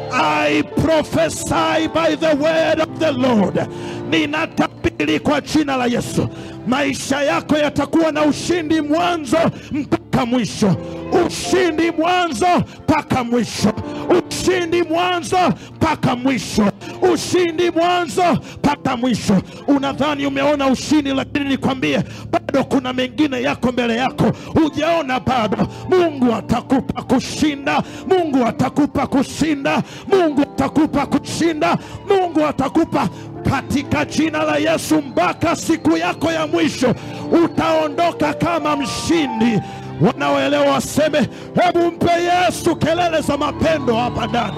I prophesy by the word of the Lord ninatabiri kwa jina la Yesu maisha yako yatakuwa na ushindi mwanzo mpaka mwisho ushindi mwanzo mpaka mwisho ushindi mwanzo mpaka mwisho ushindi mwanzo mpaka mwisho unadhani umeona ushindi lakini nikwambie bado kuna mengine yako mbele yako hujaona bado mungu atakupa kushinda mungu atakupa kushinda mungu atakupa kushinda mungu atakupa katika jina la yesu mpaka siku yako ya mwisho utaondoka kama mshindi wanaoelewa waseme hebu mpe yesu kelele za mapendo hapa ndani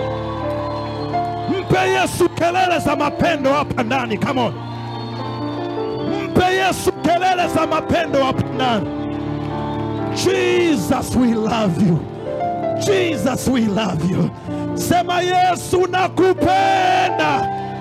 mpe yesu kelele za mapendo hapa ndani come on mpe yesu kelele za mapendo hapa ndani jesus we love you jesus we love you sema yesu nakupenda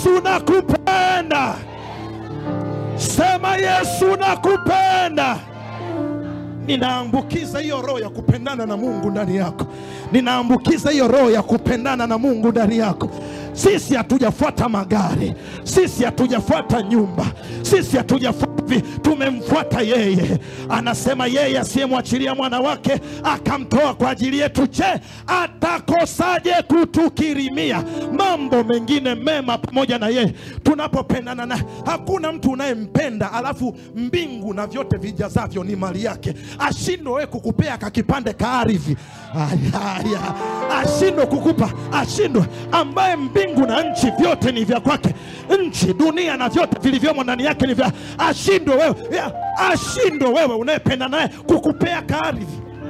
Yesu nakupenda. Sema Yesu nakupenda. Ninaambukiza hiyo roho ya kupendana na Mungu ndani yako. Ninaambukiza hiyo roho ya kupendana na Mungu ndani yako. Sisi hatujafuata magari, sisi hatujafuata nyumba, sisi hatujafuata vi- tumemfuata yeye. Anasema yeye asiyemwachilia mwana wake akamtoa kwa ajili yetu, je, atakosaje kutukirimia mambo mengine mema pamoja na yeye tunapopendana naye? Hakuna mtu unayempenda alafu mbingu na vyote vijazavyo ni mali yake, ashindwe wewe kukupea kakipande ka ardhi Aya, aya. ashindwe kukupa, ashindwe ambaye mbingu na nchi vyote ni vya kwake, nchi dunia na vyote vilivyomo ndani yake ni vya, ashindwe wewe, ya, ashindwe wewe unayependa naye kukupea ka ardhi.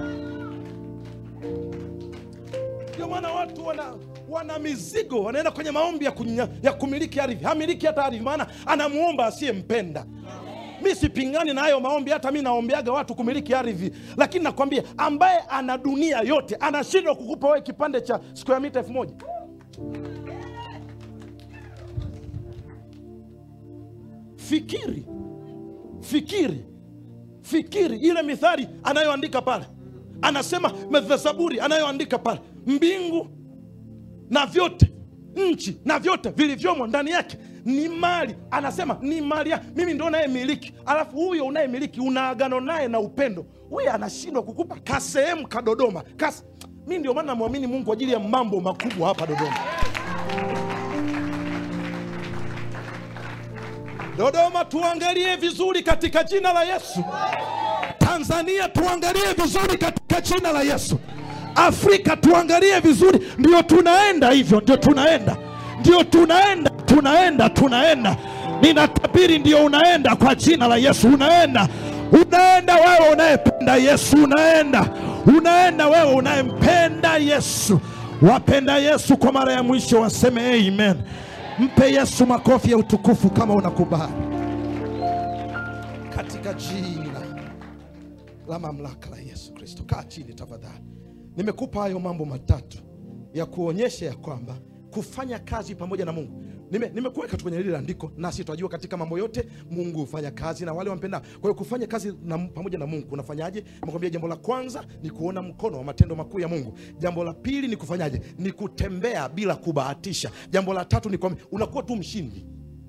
Ndio maana watu wana wana mizigo, wanaenda kwenye maombi ya, kunya, ya kumiliki ardhi. Hamiliki hata ardhi, maana anamuomba asiyempenda. Mi sipingani na hayo maombi, hata mi naombeaga watu kumiliki ardhi, lakini nakwambia ambaye ana dunia yote anashindwa kukupa wewe kipande cha square mita elfu moja. Fikiri, fikiri, fikiri ile mithali anayoandika pale, anasema Zaburi anayoandika pale, mbingu na vyote nchi na vyote vilivyomo ndani yake ni mali. Anasema ni mali ya mimi ndo unayemiliki, alafu huyo unayemiliki una agano naye na upendo, huyo anashindwa kukupa kasehemu ka Dodoma kas... mi ndio maana namwamini Mungu kwa ajili ya mambo makubwa hapa Dodoma. Dodoma tuangalie vizuri katika jina la Yesu. Tanzania tuangalie vizuri katika jina la Yesu. Afrika tuangalie vizuri, ndio tunaenda hivyo, ndio tunaenda, ndio tunaenda, tunaenda, tunaenda. Ninatabiri ndio unaenda kwa jina la Yesu, unaenda, unaenda wewe unayependa Yesu, unaenda, unaenda wewe unayempenda Yesu. Wapenda Yesu kwa mara ya mwisho waseme amen. Mpe Yesu makofi ya utukufu kama unakubali, katika jina la mamlaka la Yesu Kristo. Kaa chini tafadhali. Nimekupa hayo mambo matatu ya kuonyesha ya kwamba kufanya kazi pamoja na Mungu. Nime, nimekuweka tu kwenye lile andiko, nasi twajua katika mambo yote Mungu hufanya kazi na wale wampenda. Kwa hiyo kufanya kazi na, pamoja na Mungu unafanyaje? Nimekwambia jambo la kwanza ni kuona mkono wa matendo makuu ya Mungu. Jambo la pili ni kufanyaje? Ni kutembea bila kubahatisha. Jambo la tatu ni kwamba unakuwa tu mshindi.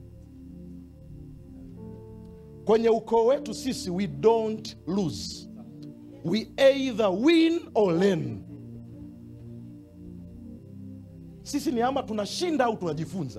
Kwenye ukoo wetu sisi, we don't lose we either win or learn. Sisi ni ama tunashinda au tunajifunza.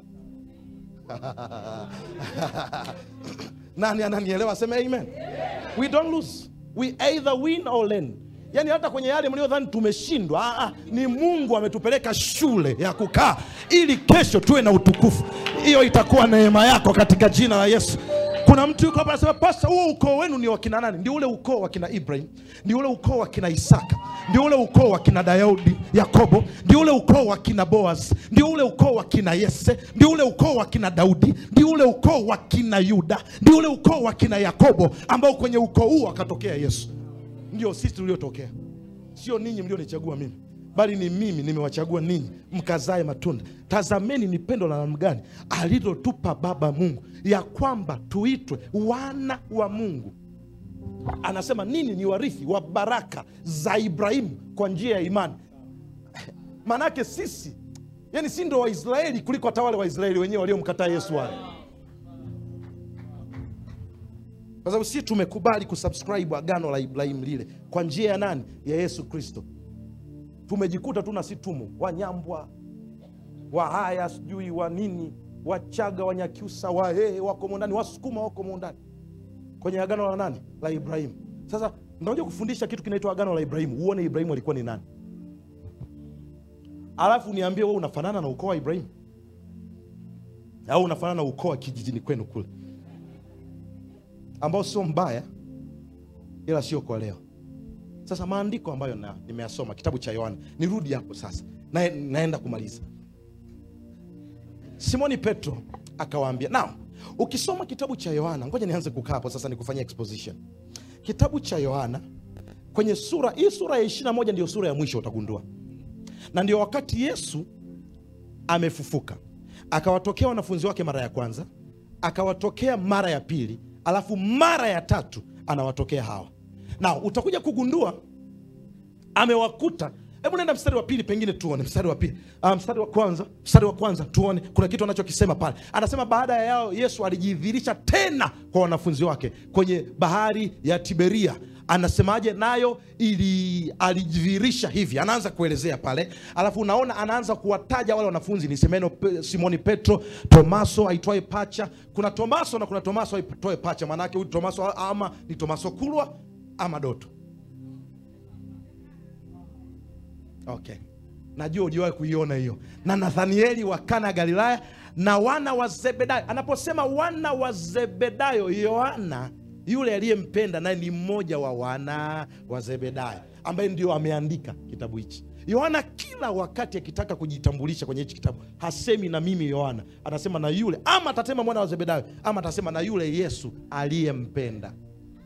Nani ananielewa? Aseme amen. We don't lose, we either win or learn. Yaani hata kwenye yale mliodhani tumeshindwa, ah, ah, ni Mungu ametupeleka shule ya kukaa ili kesho tuwe na utukufu. Hiyo itakuwa neema yako katika jina la Yesu. Kuna mtu yuko hapa anasema, pasta, huo ukoo wenu ni wakina nani? Ndio ule ukoo wa kina Ibrahim, ndio ule ukoo wa kina Isaka, ndio ule ukoo wa kina Daudi, Yakobo, ndio ule ukoo wa kina Boaz, ndio ule ukoo wa kina Yese, ndio ule ukoo wa kina Daudi, ndio ule ukoo wa kina Yuda, ndio ule ukoo wa kina Yakobo, ambao kwenye ukoo huu akatokea Yesu. Ndio sisi tuliotokea, sio ninyi mlionichagua mimi bali ni mimi nimewachagua ninyi mkazae matunda. Tazameni ni pendo la namna gani alilotupa Baba Mungu, ya kwamba tuitwe wana wa Mungu. Anasema nini? Ni warithi wa baraka za Ibrahimu kwa njia ya imani. Maanake sisi yani, si ndo Waisraeli kuliko hata wale Waisraeli wenyewe waliomkataa Yesu wale, kwa sababu sisi tumekubali kusubscribe agano la Ibrahimu lile kwa njia ya nani? Ya Yesu Kristo tumejikuta tu na si tumo Wanyambwa, Wahaya, sijui wa nini, Wachaga, Wanyakyusa, Wahehe wako mondani, Wasukuma wako mondani kwenye agano la nani? La Ibrahimu. Sasa ndakuja kufundisha kitu kinaitwa agano la Ibrahimu, uone Ibrahimu alikuwa ni nani, alafu niambie wewe unafanana na ukoo wa Ibrahimu au unafanana na ukoo wa kijijini kwenu kule, ambao sio mbaya, ila sio kwa leo. Sasa maandiko ambayo na, nimeyasoma kitabu cha Yohana, nirudi hapo sasa na, naenda kumaliza. Simoni Petro akawaambia, now ukisoma kitabu cha Yohana, ngoja nianze kukaa hapo sasa nikufanyia exposition. Kitabu cha Yohana kwenye sura hii, sura ya ishirini na moja ndio sura ya mwisho utagundua, na ndio wakati Yesu amefufuka. akawatokea wanafunzi wake mara ya kwanza akawatokea mara ya pili alafu mara ya tatu anawatokea hawa na utakuja kugundua amewakuta hebu nenda mstari wa pili pengine tuone mstari wa pili uh, mstari wa kwanza mstari wa kwanza tuone kuna kitu anachokisema pale anasema baada ya yao yesu alijidhihirisha tena kwa wanafunzi wake kwenye bahari ya tiberia anasemaje nayo ili alijidhihirisha hivi anaanza kuelezea pale alafu unaona anaanza kuwataja wale wanafunzi ni semeno Pe- simoni petro tomaso aitwaye pacha kuna tomaso na kuna tomaso aitwaye pacha maanaake huyu tomaso ama ni tomaso kulwa ama doto okay najua ujiwahi kuiona hiyo na nathanieli wa kana ya galilaya na wana wa zebedayo anaposema wana wa zebedayo yohana yule aliyempenda naye ni mmoja wa wana wa zebedayo ambaye ndio ameandika kitabu hichi yohana kila wakati akitaka kujitambulisha kwenye hichi kitabu hasemi na mimi yohana anasema na yule ama atasema mwana wa zebedayo ama atasema na yule yesu aliyempenda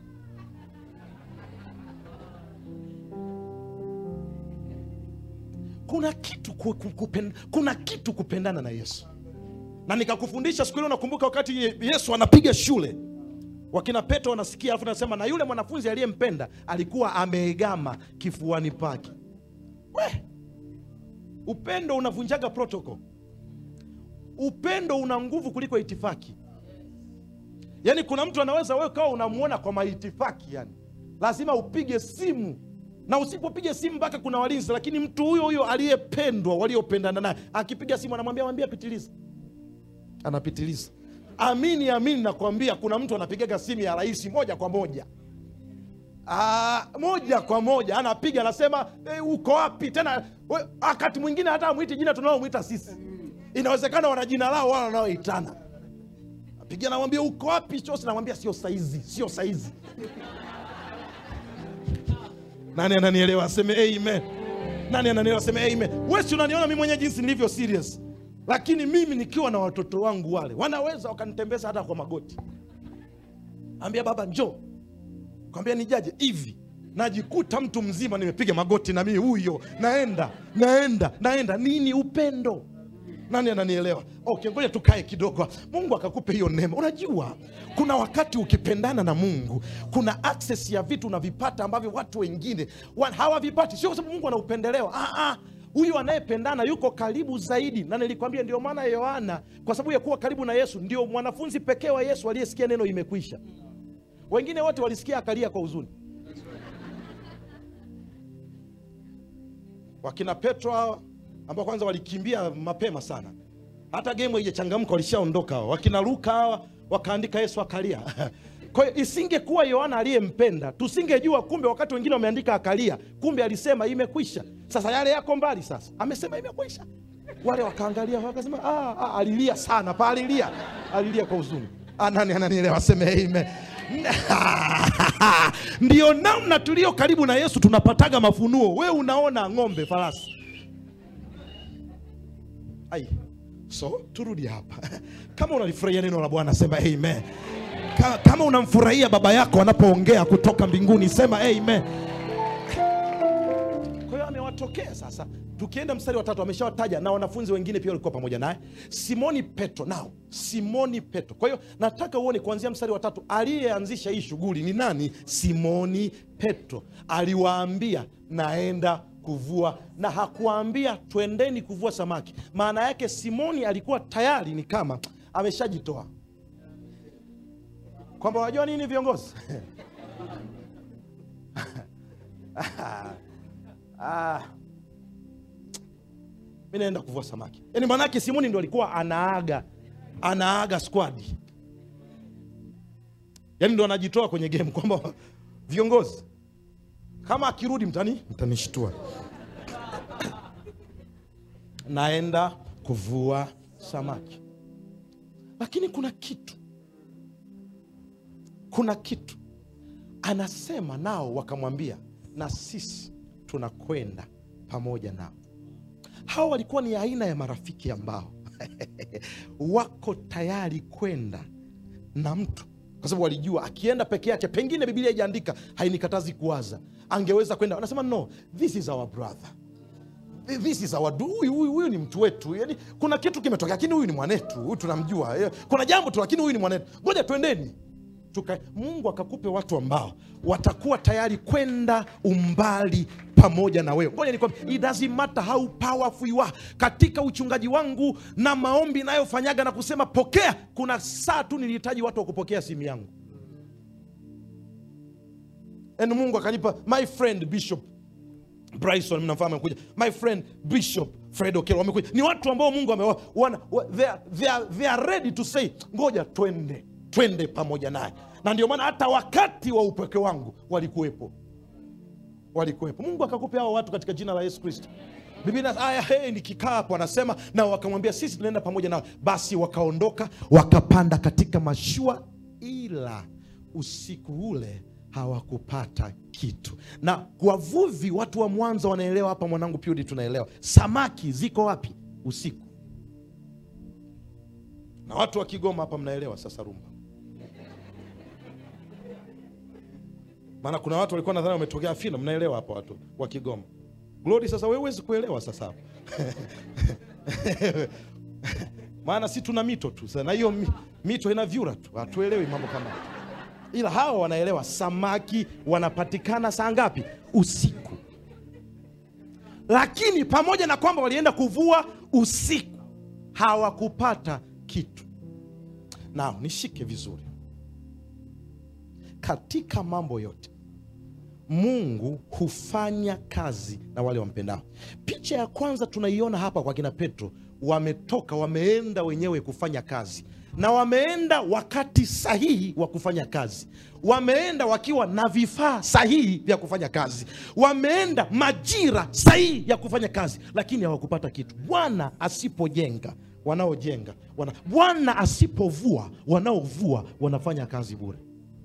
kuna kitu ku, ku, kupen, kuna kitu kupendana na yesu na nikakufundisha siku ile unakumbuka wakati yesu anapiga shule wakina petro wanasikia alafu nasema na yule mwanafunzi aliyempenda alikuwa ameegama kifuani pake we upendo unavunjaga protocol upendo una nguvu kuliko itifaki yaani kuna mtu anaweza wewe kawa unamwona kwa maitifaki yani lazima upige simu na usipopiga simu mpaka kuna walinzi lakini mtu huyo huyo aliyependwa waliopendana naye akipiga simu anamwambia mwambia pitiliza anapitiliza amini amini nakwambia kuna mtu anapigaga simu ya rais moja kwa moja Aa, moja kwa moja anapiga anasema e, uko wapi tena we, wakati mwingine hata amwiti jina tunaomwita sisi inawezekana wana jina lao wala wanaoitana apiga namwambia uko wapi chosi namwambia sio saizi sio saizi nani ananielewa aseme amen nani ananielewa aseme amen wesi unaniona mi mwenyewe jinsi nilivyo serious lakini mimi nikiwa na watoto wangu wale wanaweza wakanitembeza hata kwa magoti ambia baba njoo kwambia nijaje hivi najikuta mtu mzima nimepiga magoti na mimi huyo naenda naenda naenda nini upendo nani ananielewa okay ngoja tukae kidogo mungu akakupe hiyo neema unajua kuna wakati ukipendana na mungu kuna access ya vitu unavipata ambavyo watu wengine wa- hawavipati sio kwa sababu mungu anaupendelewa ah, ah. huyu anayependana yuko karibu zaidi na nilikwambia ndio maana yohana kwa sababu ya kuwa karibu na yesu ndio mwanafunzi pekee wa yesu aliyesikia neno imekwisha wengine wote walisikia akalia kwa huzuni wakina petro hawa ambao kwanza walikimbia mapema sana hata gemu haijachangamka walishaondoka hawa wakina luka hawa wakaandika yesu akalia kwa hiyo isingekuwa yohana aliyempenda tusingejua kumbe wakati wengine wameandika akalia kumbe alisema imekwisha sasa yale yako mbali sasa amesema imekwisha wale wakaangalia wakasema ah, ah, alilia sana pa alilia alilia kwa huzuni Ah, nani ananielewa aseme amen ndio namna tulio karibu na yesu tunapataga mafunuo we unaona ng'ombe farasi ai so turudi hapa kama unalifurahia neno la bwana sema amen Ka- kama unamfurahia baba yako anapoongea kutoka mbinguni sema amen kwa hiyo amewatokea sasa tukienda mstari wa tatu ameshawataja na wanafunzi wengine pia walikuwa pamoja naye simoni petro nao simoni petro kwa hiyo nataka uone kuanzia mstari wa tatu aliyeanzisha hii shughuli ni nani simoni petro aliwaambia naenda kuvua na hakuwaambia twendeni kuvua samaki maana yake simoni alikuwa tayari ni kama ameshajitoa kwamba wajua nini viongozi ah, mi naenda kuvua samaki yaani maanake simoni ndo alikuwa anaaga anaaga squadi yaani ndo anajitoa kwenye game kwamba viongozi kama akirudi mtani mtanishtua naenda kuvua samaki lakini kuna kitu kuna kitu anasema nao wakamwambia na sisi tunakwenda pamoja nao hawa walikuwa ni aina ya marafiki ambao wako tayari kwenda na mtu kwa sababu walijua akienda peke yake pengine bibilia ijaandika hainikatazi kuwaza angeweza kwenda anasema no this is our brother this is our du- huyu huyu huyu ni mtu wetu yani kuna kitu kimetokea lakini huyu ni mwanetu huyu tunamjua Eh, kuna jambo tu lakini huyu ni mwanetu ngoja twendeni Tuka, mungu akakupe watu ambao watakuwa tayari kwenda umbali pamoja na wewe ngoja nikwambie it doesn't matter how powerful you are katika uchungaji wangu na maombi nayofanyaga na kusema pokea kuna saa tu nilihitaji watu wa kupokea simu yangu and mungu akanipa my friend bishop bryson mnamfahamu amekuja my friend bishop fred okelo wamekuja ni watu ambao mungu amewa wana, wa, they, are, they, are, they are ready to say ngoja twende twende pamoja naye na ndio maana hata wakati wa upweke wangu walikuwepo walikuwepo mungu akakupa hao watu katika jina la yesu kristo biblia aya hey, nikikaa hapo anasema na wakamwambia sisi tunaenda pamoja nawe basi wakaondoka wakapanda katika mashua ila usiku ule hawakupata kitu na wavuvi watu wa mwanza wanaelewa hapa mwanangu pyudi tunaelewa samaki ziko wapi usiku na watu wa kigoma hapa mnaelewa sasa rumba maana kuna watu walikuwa nadhani wametokea fina mnaelewa hapa watu wa kigoma glori sasa wewe huwezi kuelewa sasa hapo maana si tuna mito tu Sasa na hiyo mi- mito ina vyura tu hatuelewi mambo kama hayo. ila hawa wanaelewa samaki wanapatikana saa ngapi usiku lakini pamoja na kwamba walienda kuvua usiku hawakupata kitu nao nishike vizuri katika mambo yote mungu hufanya kazi na wale wampendao picha ya kwanza tunaiona hapa kwa kina petro wametoka wameenda wenyewe kufanya kazi na wameenda wakati sahihi wa kufanya kazi wameenda wakiwa na vifaa sahihi vya kufanya kazi wameenda majira sahihi ya kufanya kazi lakini hawakupata kitu bwana asipojenga wanaojenga wana, bwana asipovua wanaovua wanafanya kazi bure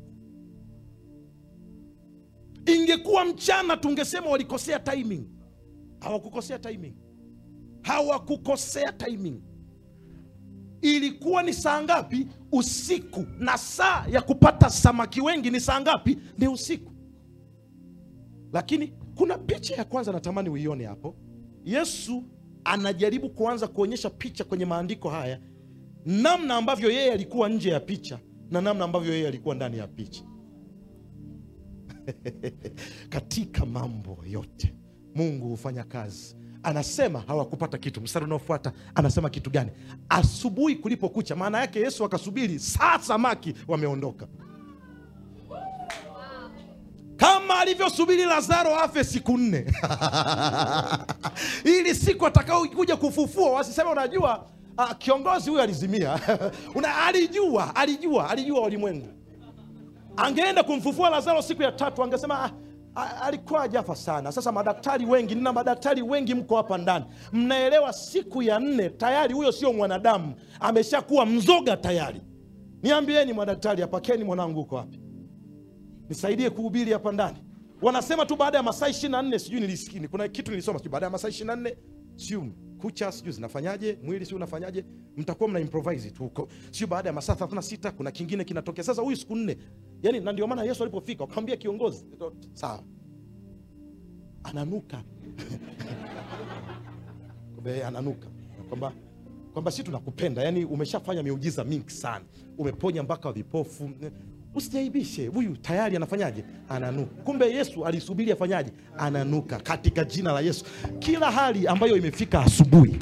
ingekuwa mchana tungesema walikosea timing hawakukosea timing hawakukosea timing ilikuwa ni saa ngapi usiku na saa ya kupata samaki wengi ni saa ngapi ni usiku lakini kuna picha ya kwanza natamani uione hapo yesu anajaribu kuanza kuonyesha picha kwenye maandiko haya namna ambavyo yeye alikuwa nje ya picha na namna ambavyo yeye alikuwa ndani ya picha katika mambo yote mungu hufanya kazi anasema hawakupata kitu mstari unaofuata anasema kitu gani asubuhi kulipokucha maana yake yesu akasubiri saa samaki wameondoka kama alivyosubiri lazaro afe siku nne ili siku atakaokuja kufufua wasiseme unajua uh, kiongozi huyu alizimia Una, alijua alijua alijua ulimwengu angeenda kumfufua lazaro siku ya tatu angesema ah, ah, alikuwa ajafa sana sasa madaktari wengi nina madaktari wengi mko hapa ndani mnaelewa siku ya nne tayari huyo sio mwanadamu ameshakuwa mzoga tayari niambieni madaktari hapakeni mwanangu huko wapi nisaidie kuhubiri hapa ndani wanasema tu baada ya masaa ishiri na nne sijui nilisikini kuna kitu nilisoma sijui baada ya masaa ishiri na nne siu kucha sijui zinafanyaje mwili siu unafanyaje mtakuwa mna improvise tu huko sio baada ya masaa 36 kuna kingine kinatokea sasa huyu siku nne yani na ndio maana yesu alipofika wakamwambia kiongozi sawa ananuka Kumbe ananuka kwamba kwamba si tunakupenda yani umeshafanya miujiza mingi sana umeponya mpaka vipofu usijaibishe huyu tayari anafanyaje ananuka kumbe yesu alisubiri afanyaje ananuka katika jina la yesu kila hali ambayo imefika asubuhi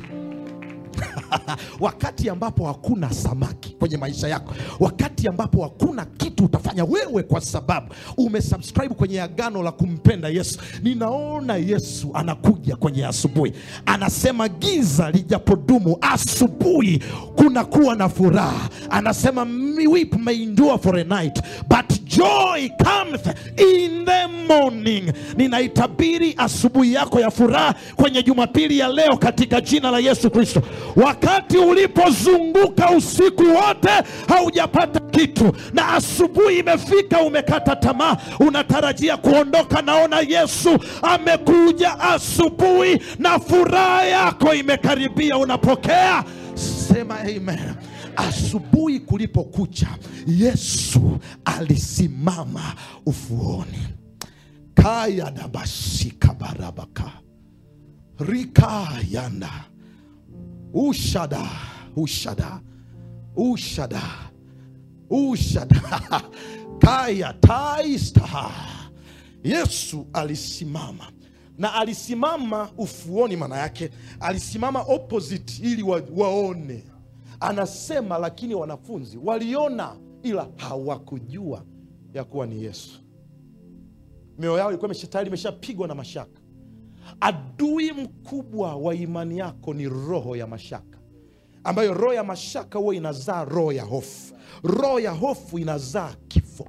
wakati ambapo hakuna samaki kwenye maisha yako wakati ambapo hakuna kitu utafanya wewe kwa sababu umesubscribe kwenye agano la kumpenda yesu ninaona yesu anakuja kwenye asubuhi anasema giza lijapodumu asubuhi kuna kuwa na furaha anasema weep may endure for a night but joy cometh in the morning ninaitabiri asubuhi yako ya furaha kwenye jumapili ya leo katika jina la yesu kristo wakati ulipozunguka usiku wote haujapata kitu na asubuhi imefika umekata tamaa unatarajia kuondoka naona yesu amekuja asubuhi na furaha yako imekaribia unapokea sema amen asubuhi kulipokucha yesu alisimama ufuoni kaya dabashika barabaka rikayanda ushada ushada ushada ushada kaya taista yesu alisimama na alisimama ufuoni maana yake alisimama opposite ili wa, waone anasema lakini wanafunzi waliona ila hawakujua ya kuwa ni yesu mioyo yao ilikuwa imesha- tayari imeshapigwa na mashaka adui mkubwa wa imani yako ni roho ya mashaka ambayo roho ya mashaka huwa inazaa roho ya hofu roho ya hofu inazaa kifo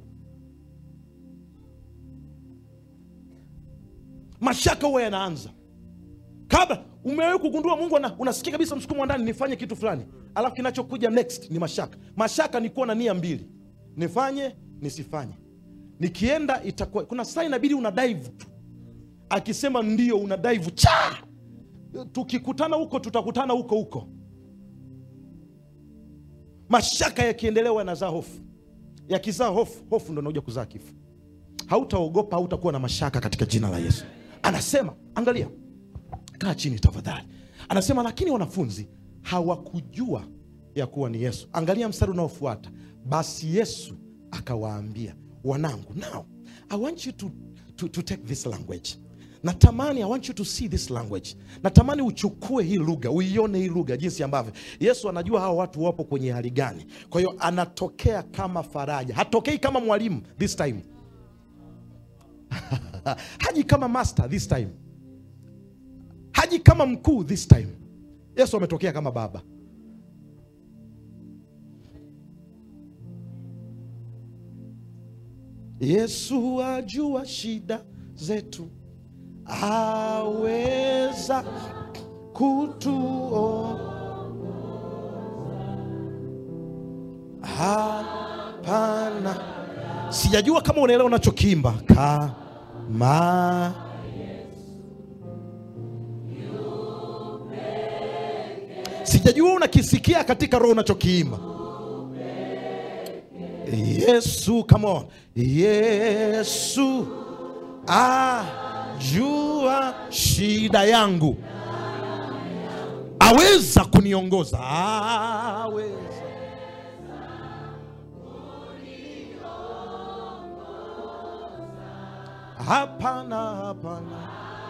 mashaka huwa yanaanza kabla umewahi kugundua mungu ana, unasikia kabisa msukumo wa ndani nifanye kitu fulani alafu kinachokuja next ni mashaka mashaka ni kuwa na nia mbili nifanye nisifanye nikienda itakuwa kuna saa inabidi una dive tu akisema ndio una dive cha tukikutana huko tutakutana huko huko mashaka yakiendelea yanazaa hofu yakizaa hofu hofu ndo inakuja kuzaa kifo hautaogopa hautakuwa na mashaka katika jina la yesu anasema angalia kaa chini tafadhali anasema lakini wanafunzi hawakujua ya kuwa ni yesu angalia mstari unaofuata basi yesu akawaambia wanangu now i want you to, to, to take this language natamani i want you to see this language natamani uchukue hii lugha uione hii lugha jinsi ambavyo yesu anajua hawa watu wapo kwenye hali gani kwa hiyo anatokea kama faraja hatokei kama mwalimu this time haji kama master this time haji kama mkuu this time yesu ametokea kama baba yesu ajua shida zetu aweza kutuo hapana sijajua kama unaelewa unachokiimba kama sijajua unakisikia katika roho unachokiimba yesu come on yesu ajua shida yangu aweza kuniongoza aweza hapana hapana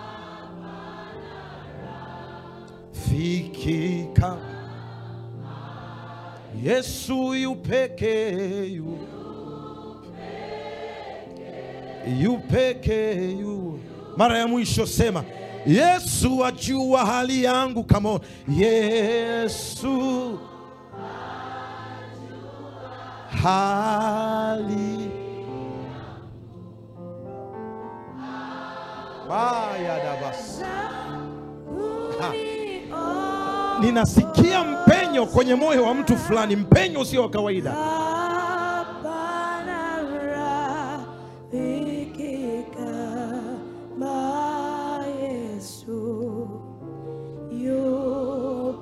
fikika yesu yupeke yu yupeke yu mara ya mwisho sema yesu ajua hali yangu kama yesu hali bayadabas ninasikia mpenyo kwenye moyo wa mtu fulani mpenyo usio wa kawaida Hapana rafiki kama Yesu yu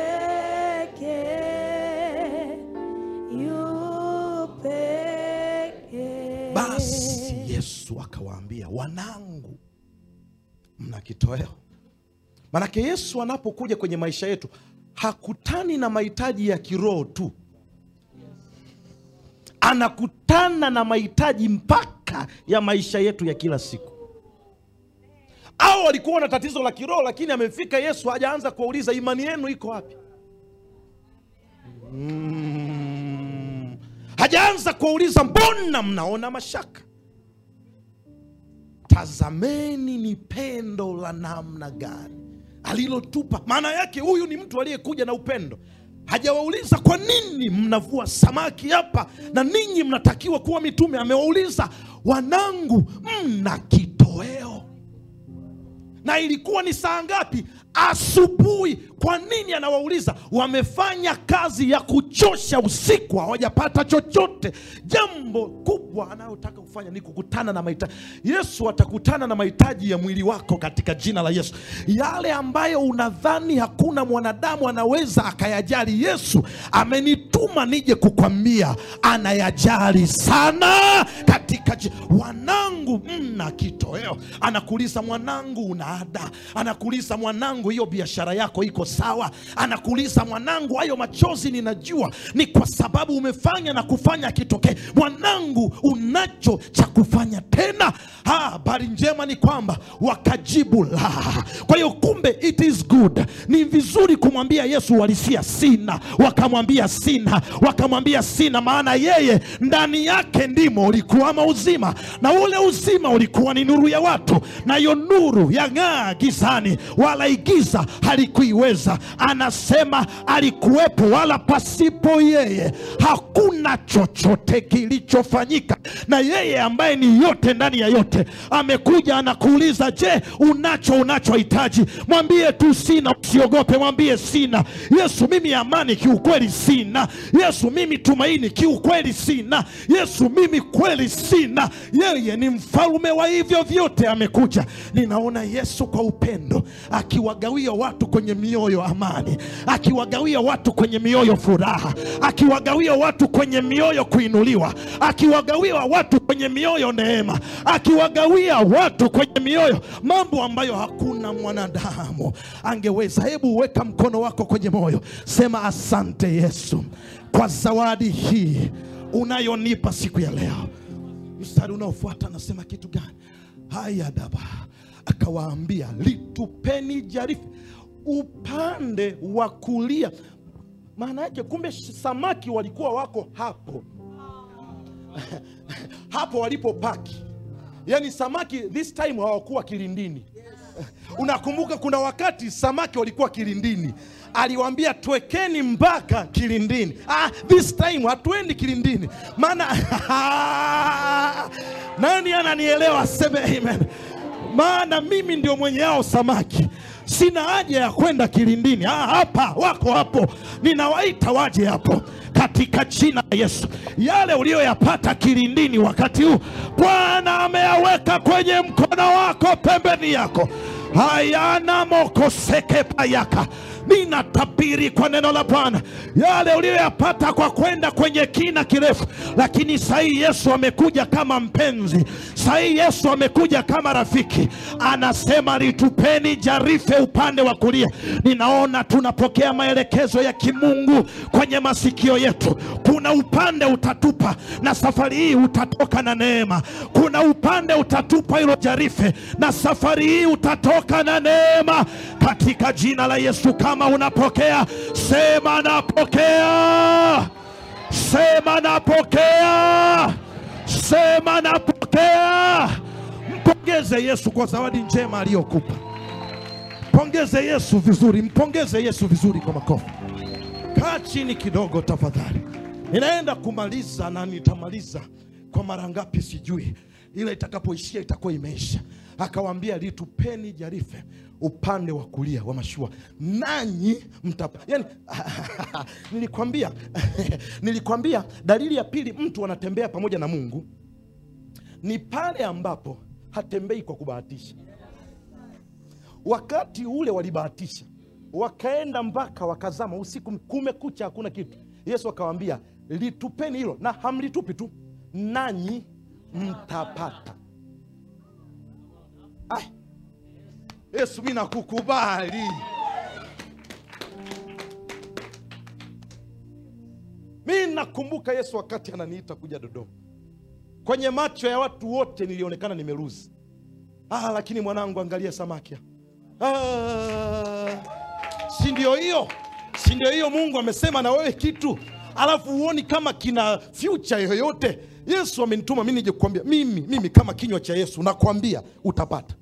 pekee, yu pekee. basi yesu akawaambia wanangu mna kitoweo manake yesu anapokuja kwenye maisha yetu hakutani na mahitaji ya kiroho tu anakutana na mahitaji mpaka ya maisha yetu ya kila siku au walikuwa na tatizo la kiroho lakini amefika yesu hajaanza kuwauliza imani yenu iko wapi mm. hajaanza kuwauliza mbona mnaona mashaka tazameni ni pendo la namna gani alilotupa maana yake huyu ni mtu aliyekuja na upendo hajawauliza kwa nini mnavua samaki hapa na ninyi mnatakiwa kuwa mitume amewauliza wanangu mna kitoweo na ilikuwa ni saa ngapi asubuhi kwa nini anawauliza wamefanya kazi ya kuchosha usiku hawajapata chochote jambo kubwa anayotaka kufanya ni kukutana na mahitaji yesu atakutana na mahitaji ya mwili wako katika jina la yesu yale ambayo unadhani hakuna mwanadamu anaweza akayajali yesu amenituma nije kukwambia anayajali sana katika ji- wanangu mna kitoweo anakuuliza mwanangu una ada anakuuliza mwanangu hiyo biashara yako iko sawa anakuuliza mwanangu hayo machozi ninajua ni kwa sababu umefanya na kufanya kitokee mwanangu unacho cha kufanya tena Ha, habari njema ni kwamba wakajibu la kwa hiyo kumbe it is good ni vizuri kumwambia yesu walisia sina wakamwambia sina wakamwambia sina maana yeye ndani yake ndimo ulikuwama uzima na ule uzima ulikuwa ni nuru ya watu nayo nuru yang'aa gizani wala igiza halikuiweza anasema alikuwepo wala pasipo yeye hakuna chochote kilichofanyika na yeye ambaye ni yote ndani ya yote amekuja anakuuliza je unacho unachohitaji mwambie tu sina usiogope mwambie sina yesu mimi amani kiukweli sina yesu mimi tumaini kiukweli sina yesu mimi kweli sina yeye ni mfalume wa hivyo vyote amekuja ninaona yesu kwa upendo akiwagawia watu kwenye mioyo amani akiwagawia watu kwenye mioyo furaha akiwagawia watu kwenye mioyo kuinuliwa akiwagawia watu kwenye mioyo neema akiwagawia watu kwenye mioyo mambo ambayo hakuna mwanadamu angeweza hebu weka mkono wako kwenye moyo sema asante yesu kwa zawadi hii unayonipa siku ya leo mstari unaofuata anasema kitu gani haya daba akawaambia litupeni jarife upande wa kulia maana yake kumbe samaki walikuwa wako hapo hapo walipopaki yaani samaki this time hawakuwa kilindini unakumbuka kuna wakati samaki walikuwa kilindini aliwaambia twekeni mpaka kilindini ah, this time hatuendi kilindini maana nani ananielewa aseme amen maana mimi ndio mwenye hao samaki sina haja ya kwenda kilindini ah, hapa wako hapo ninawaita waje hapo katika jina la yesu yale uliyoyapata kilindini wakati huu bwana ameyaweka kwenye mkono wako pembeni yako hayana mokoseke payaka ninatabiri kwa neno la bwana yale uliyoyapata kwa kwenda kwenye kina kirefu lakini sahii yesu amekuja kama mpenzi sahii yesu amekuja kama rafiki anasema litupeni jarife upande wa kulia ninaona tunapokea maelekezo ya kimungu kwenye masikio yetu kuna upande utatupa na safari hii utatoka na neema kuna upande utatupa hilo jarife na safari hii utatoka na neema katika jina la yesu kama unapokea sema napokea sema napokea sema napokea mpongeze yesu kwa zawadi njema aliyokupa pongeze yesu vizuri mpongeze yesu vizuri kwa makofi kaa chini kidogo tafadhali ninaenda kumaliza na nitamaliza kwa mara ngapi sijui ila itakapoishia itakuwa imeisha akawaambia litupeni jarife upande wa kulia wa mashua nanyi mtapa yani, nilikwambia nilikwambia dalili ya pili mtu anatembea pamoja na mungu ni pale ambapo hatembei kwa kubahatisha wakati ule walibahatisha wakaenda mpaka wakazama usiku kumekucha hakuna kitu yesu akawaambia litupeni hilo na hamlitupi tu nanyi mtapata Ai, yesu mi nakukubali mi nakumbuka yesu wakati ananiita kuja dodoma kwenye macho ya watu wote nilionekana nimeruzi ah, lakini mwanangu angalia samaki ah, si ndio hiyo si ndio hiyo mungu amesema na wewe kitu alafu huoni kama kina future yoyote yesu amenituma mi nije kukwambia mimi mimi kama kinywa cha yesu nakwambia utapata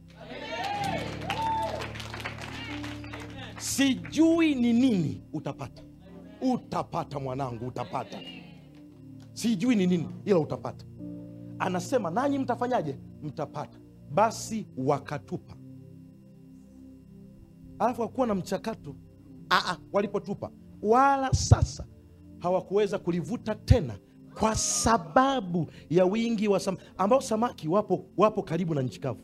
sijui ni nini utapata utapata mwanangu utapata sijui ni nini ila utapata anasema nanyi mtafanyaje mtapata basi wakatupa alafu hakuwa na mchakato Aa, walipotupa wala sasa hawakuweza kulivuta tena kwa sababu ya wingi wa sam ambao samaki wapo, wapo karibu na nchi kavu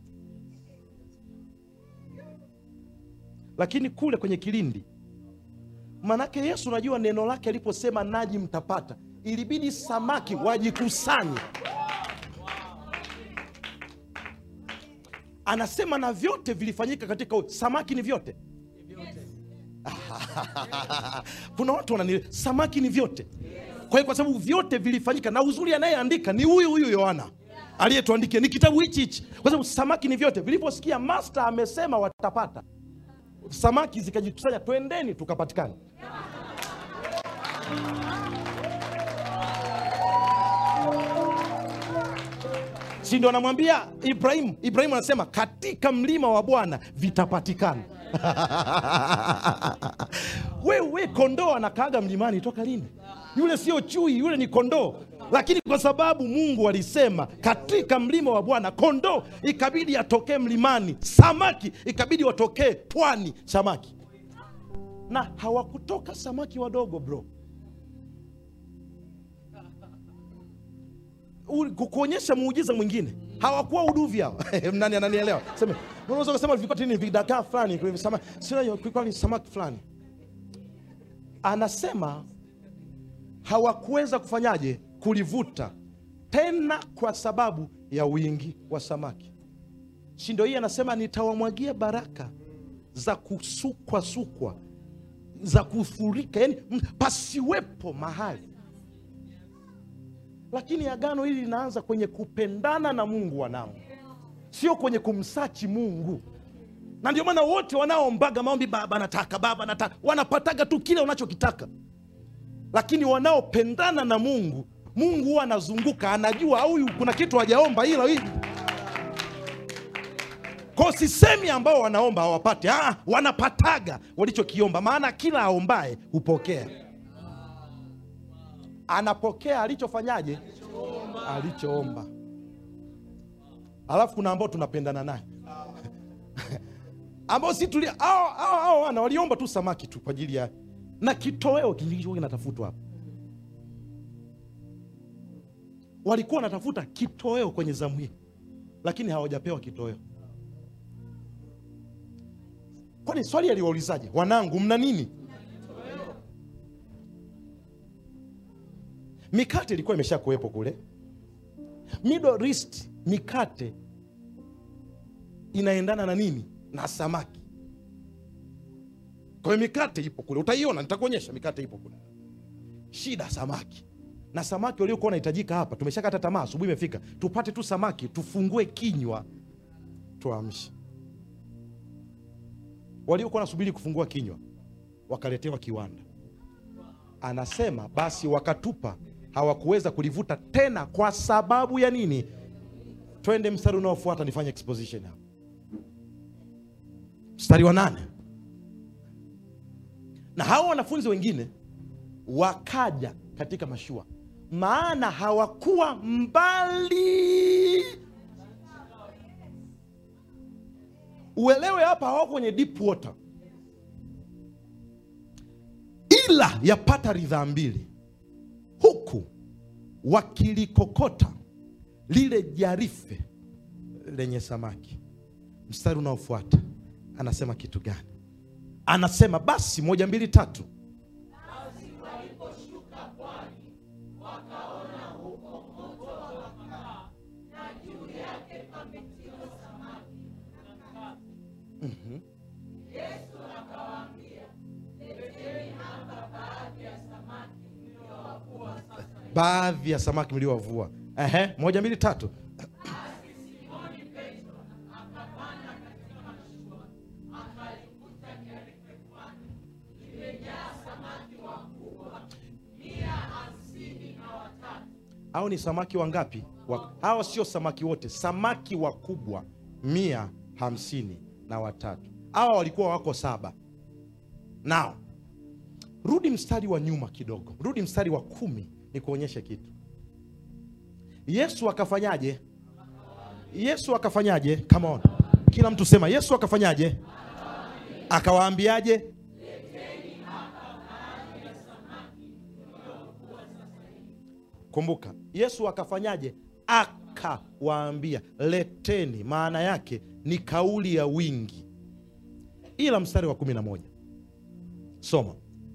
lakini kule kwenye kilindi manake yesu unajua neno lake aliposema naji mtapata ilibidi samaki wajikusanye anasema na vyote vilifanyika katika u- samaki ni vyote kuna watu wanani samaki ni vyote kwa hiyo kwa sababu vyote vilifanyika na uzuri anayeandika ni huyu huyu yohana aliyetuandikia ni kitabu hichi hichi kwa sababu samaki ni vyote viliposikia master amesema watapata samaki zikajikusanya twendeni tukapatikana si ndo anamwambia ibrahimu ibrahimu anasema katika mlima wa bwana vitapatikana wewe kondoo anakaaga mlimani toka lini yule sio chui yule ni kondoo lakini kwa sababu mungu alisema katika mlima wa bwana kondoo ikabidi atokee mlimani samaki ikabidi watokee pwani samaki na hawakutoka samaki wadogo bro U- ku- kuonyesha muujiza mwingine hawakuwa uduvi hao nani ananielewa sema unaweza kusema vilikuwa tini vidagaa fulani kulikuwa sama- sio, kulikuwa ni samaki fulani anasema hawakuweza kufanyaje kulivuta tena kwa sababu ya wingi wa samaki si ndio hii anasema nitawamwagia baraka za kusukwa sukwa za kufurika yani m- pasiwepo mahali lakini agano hili linaanza kwenye kupendana na mungu wanangu sio kwenye kumsachi mungu na ndio maana wote wanaoombaga maombi baba nataka baba nataka wanapataga tu kile unachokitaka lakini wanaopendana na mungu mungu huwa anazunguka anajua huyu kuna kitu hajaomba ila hii ko sisemi ambao wanaomba hawapati ah, wanapataga walichokiomba maana kila aombaye hupokea anapokea alichofanyaje alichoomba alafu kuna ambao tunapendana naye ambao si tulia hao hao hao wana waliomba tu samaki tu kwa ajili ya na kitoweo kilichokuwa kinatafutwa hapa walikuwa wanatafuta kitoweo kwenye zamu hii lakini hawajapewa kitoweo kwani swali aliwaulizaje wanangu mna nini mikate ilikuwa imesha kuwepo kule middle east mikate inaendana na nini na samaki kwa hiyo mikate ipo kule utaiona nitakuonyesha mikate ipo kule shida samaki na samaki waliokuwa wanahitajika hapa tumeshakata tamaa asubuhi imefika tupate tu samaki tufungue kinywa tuamshe waliokuwa wanasubiri kufungua kinywa wakaletewa kiwanda anasema basi wakatupa hawakuweza kulivuta tena kwa sababu ya nini twende mstari unaofuata nifanye exposition hapa mstari wa nane na hao wanafunzi wengine wakaja katika mashua maana hawakuwa mbali uelewe hapa hawako kwenye deep water ila yapata ridhaa mbili huku wakilikokota lile jarife lenye samaki mstari unaofuata anasema kitu gani anasema basi moja mbili tatu baadhi ya samaki mliowavua Ehe, moja mbili tatu au ni samaki wangapi wa, hawa sio samaki wote samaki wakubwa mia hamsini na watatu hawa walikuwa wako saba nao rudi mstari wa nyuma kidogo rudi mstari wa kumi ni kuonyeshe kitu yesu akafanyaje yesu akafanyaje come on kila mtu sema yesu akafanyaje akawaambiaje kumbuka yesu akafanyaje akawaambia leteni maana yake ni kauli ya wingi ila mstari wa kumi na moja soma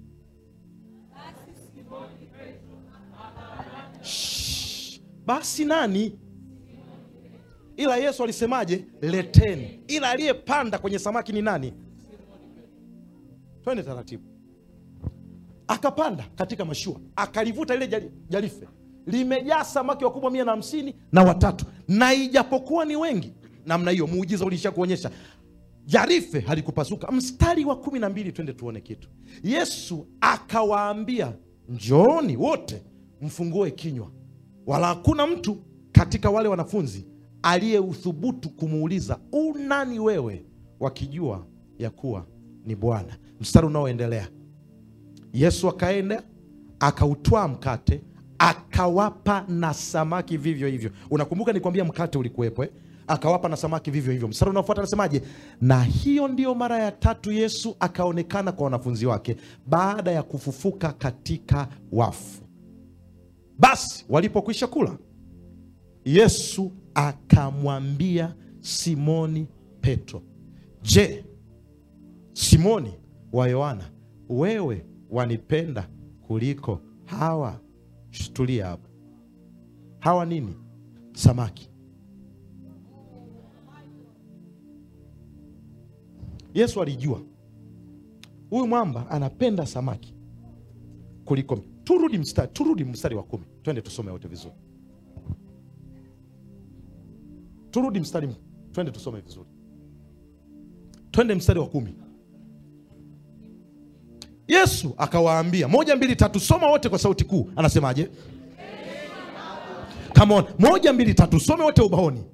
Shh. basi nani ila yesu alisemaje leteni ila aliyepanda kwenye samaki ni nani twende taratibu akapanda katika mashua akalivuta lile jali- jarife limejaa samaki wakubwa mia na hamsini na watatu na ijapokuwa ni wengi namna hiyo muujiza ulisha kuonyesha jarife halikupasuka mstari wa kumi na mbili twende tuone kitu yesu akawaambia njooni wote mfungue kinywa wala hakuna mtu katika wale wanafunzi aliyeuthubutu kumuuliza unani wewe wakijua ya kuwa ni bwana mstari unaoendelea yesu akaenda akautwaa mkate akawapa na samaki vivyo hivyo unakumbuka nikwambia mkate ulikuwepo eh? akawapa na samaki vivyo hivyo mstari unaofuata anasemaje na hiyo ndiyo mara ya tatu yesu akaonekana kwa wanafunzi wake baada ya kufufuka katika wafu basi walipokwisha kula yesu akamwambia simoni petro je simoni wa yohana wewe wanipenda kuliko hawa tulia hapo hawa nini samaki yesu alijua huyu mwamba anapenda samaki kuliko mi- turudi mstari turudi mstari wa kumi twende tusome wote vizuri turudi mstari twende tusome vizuri twende mstari wa kumi yesu akawaambia moja mbili tatu soma wote kwa sauti kuu anasemaje Come on. moja mbili tatu some wote ubaoni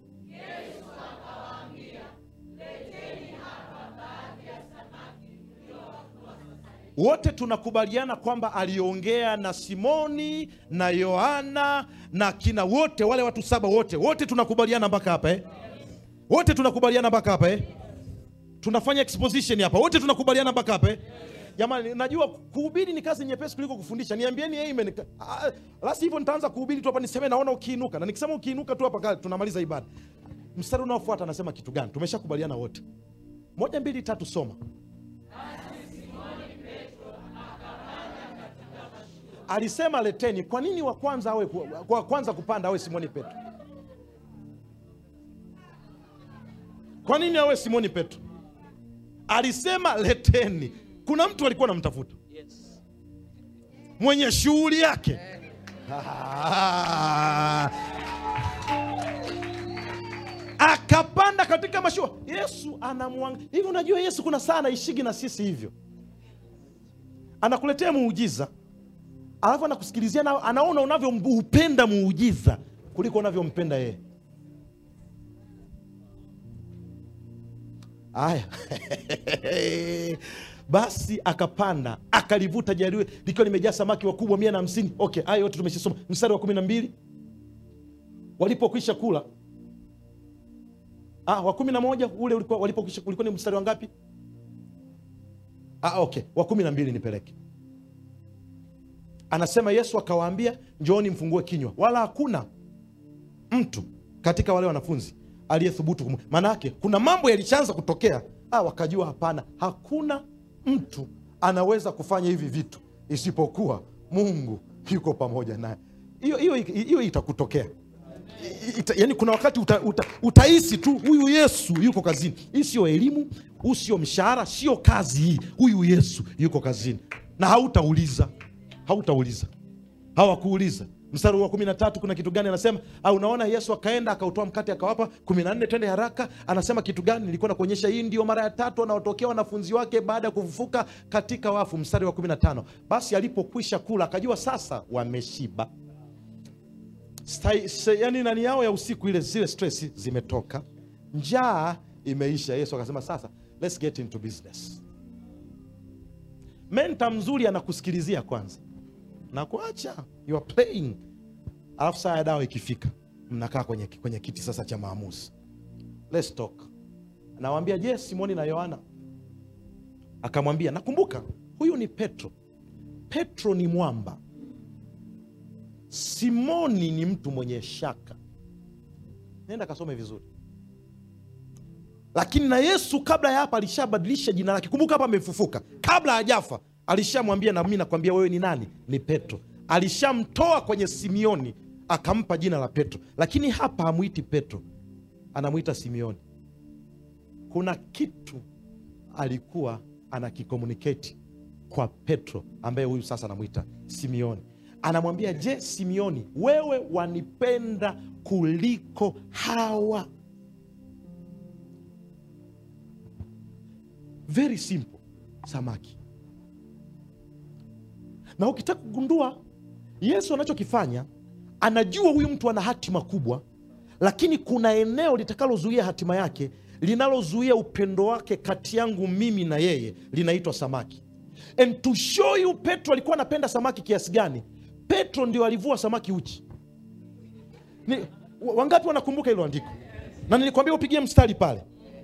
wote tunakubaliana kwamba aliongea na simoni na yohana na kina wote wale watu saba wote wote tunakubaliana mpaka hapa eh? wote tunakubaliana mpaka hapa eh? tunafanya exposition hapa wote tunakubaliana mpaka hapa eh? jamani najua kuhubiri ni kazi nyepesi kuliko kufundisha niambieni amen Ah, la sivyo nitaanza kuhubiri tu hapa niseme naona ukiinuka na nikisema ukiinuka tu hapa kale tunamaliza ibada mstari unaofuata anasema kitu gani tumeshakubaliana wote moja mbili tatu soma alisema leteni kwa nini wa kwanza awe wa kwanza kupanda awe simoni petro kwa nini awe simoni petro alisema leteni kuna mtu alikuwa anamtafuta mwenye shughuli yake Ah. akapanda katika mashua yesu anamwanga hivi unajua yesu kuna saa anaishigi na sisi hivyo anakuletea muujiza alafu anakusikilizia na anaona unavyoupenda muujiza kuliko unavyompenda yeye aya basi akapanda akalivuta jariwe likiwa limejaa samaki wakubwa mia na hamsini okay haya yote tumeshasoma mstari wa kumi na mbili walipokwisha kula ah, wa kumi na moja ule ulikuwa walipokwisha ulikuwa ni mstari wa ngapi ah, okay wa kumi na mbili nipeleke anasema yesu akawaambia njooni mfungue kinywa wala hakuna mtu katika wale wanafunzi aliyethubutu kumu maanaake kuna mambo yalishaanza kutokea ah, wakajua hapana hakuna mtu anaweza kufanya hivi vitu isipokuwa mungu yuko pamoja naye hiyo hiyo hiyo itakutokea ita, yani kuna wakati uta, uta, utahisi tu huyu yesu yuko kazini hii sio elimu huu sio mshahara sio kazi hii huyu yesu yuko kazini na hautauliza hautauliza hawakuuliza mstari wa kumi na tatu kuna kitu gani anasema au unaona yesu akaenda akautoa mkate akawapa kumi na nne twende haraka anasema kitu gani nilikuwa nakuonyesha hii ndio mara ya tatu anaotokea wanafunzi wake baada ya kufufuka katika wafu mstari wa kumi na tano basi alipokwisha kula akajua sasa wameshiba Stai, se, yani nani yao ya usiku ile zile stress zimetoka njaa imeisha yesu akasema sasa let's get into business menta mzuri anakusikilizia kwanza na kuacha you are playing alafu saa ya dawa ikifika mnakaa kwenye, kwenye kiti sasa cha maamuzi let's talk nawambia je simoni na yohana akamwambia nakumbuka huyu ni petro petro ni mwamba simoni ni mtu mwenye shaka nenda kasome vizuri lakini na yesu kabla ya hapa alishabadilisha jina lake kumbuka hapa amefufuka kabla hajafa alishamwambia na mi nakwambia wewe ni nani ni petro alishamtoa kwenye simioni akampa jina la petro lakini hapa hamwiti petro anamwita simioni kuna kitu alikuwa anakikomuniketi kwa petro ambaye huyu sasa anamwita simioni anamwambia je simioni wewe wanipenda kuliko hawa very simple samaki na ukitaka kugundua yesu anachokifanya anajua huyu mtu ana hatima kubwa lakini kuna eneo litakalozuia hatima yake linalozuia upendo wake kati yangu mimi na yeye linaitwa samaki and to show you petro alikuwa anapenda samaki kiasi gani petro ndio alivua samaki uchi ni, wa- wangapi wanakumbuka hilo andiko na nilikwambia upigie mstari pale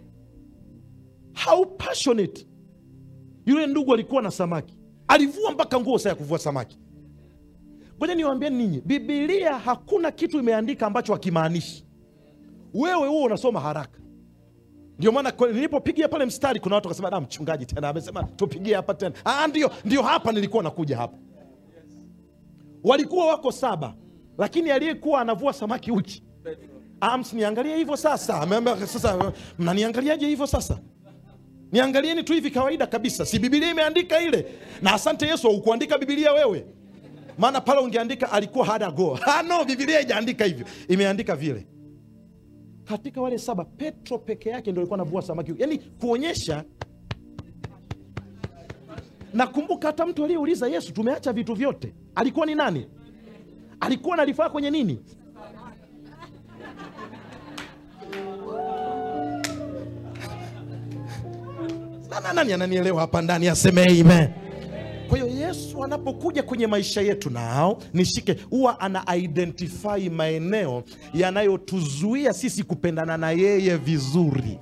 how passionate yule ndugu alikuwa na samaki alivua mpaka nguo saa ya kuvua samaki ngoja niwaambie ninyi bibilia hakuna kitu imeandika ambacho hakimaanishi wewe huo unasoma haraka ndio maana kwa- nilipopigia pale mstari kuna watu wakasema da mchungaji tena amesema tupigie hapa tena ah, ndio ndio hapa nilikuwa nakuja hapa walikuwa wako saba lakini aliyekuwa anavua samaki uchi Ah, msiniangalie hivyo sasa Ameambia, sasa mnaniangaliaje hivyo sasa niangalieni tu hivi kawaida kabisa si bibilia imeandika ile na asante yesu aukuandika bibilia wewe maana pale ungeandika alikuwa hada go ah, no bibilia ijaandika hivyo imeandika vile katika wale saba petro peke yake ndio alikuwa anavua samaki yaani kuonyesha nakumbuka hata mtu aliyeuliza yesu tumeacha vitu vyote alikuwa ni nani alikuwa analifaa kwenye nini Na- na- nani ananielewa hapa ndani aseme amen kwa hiyo yesu anapokuja kwenye maisha yetu nao nishike huwa ana identify maeneo yanayotuzuia sisi kupendana na yeye vizuri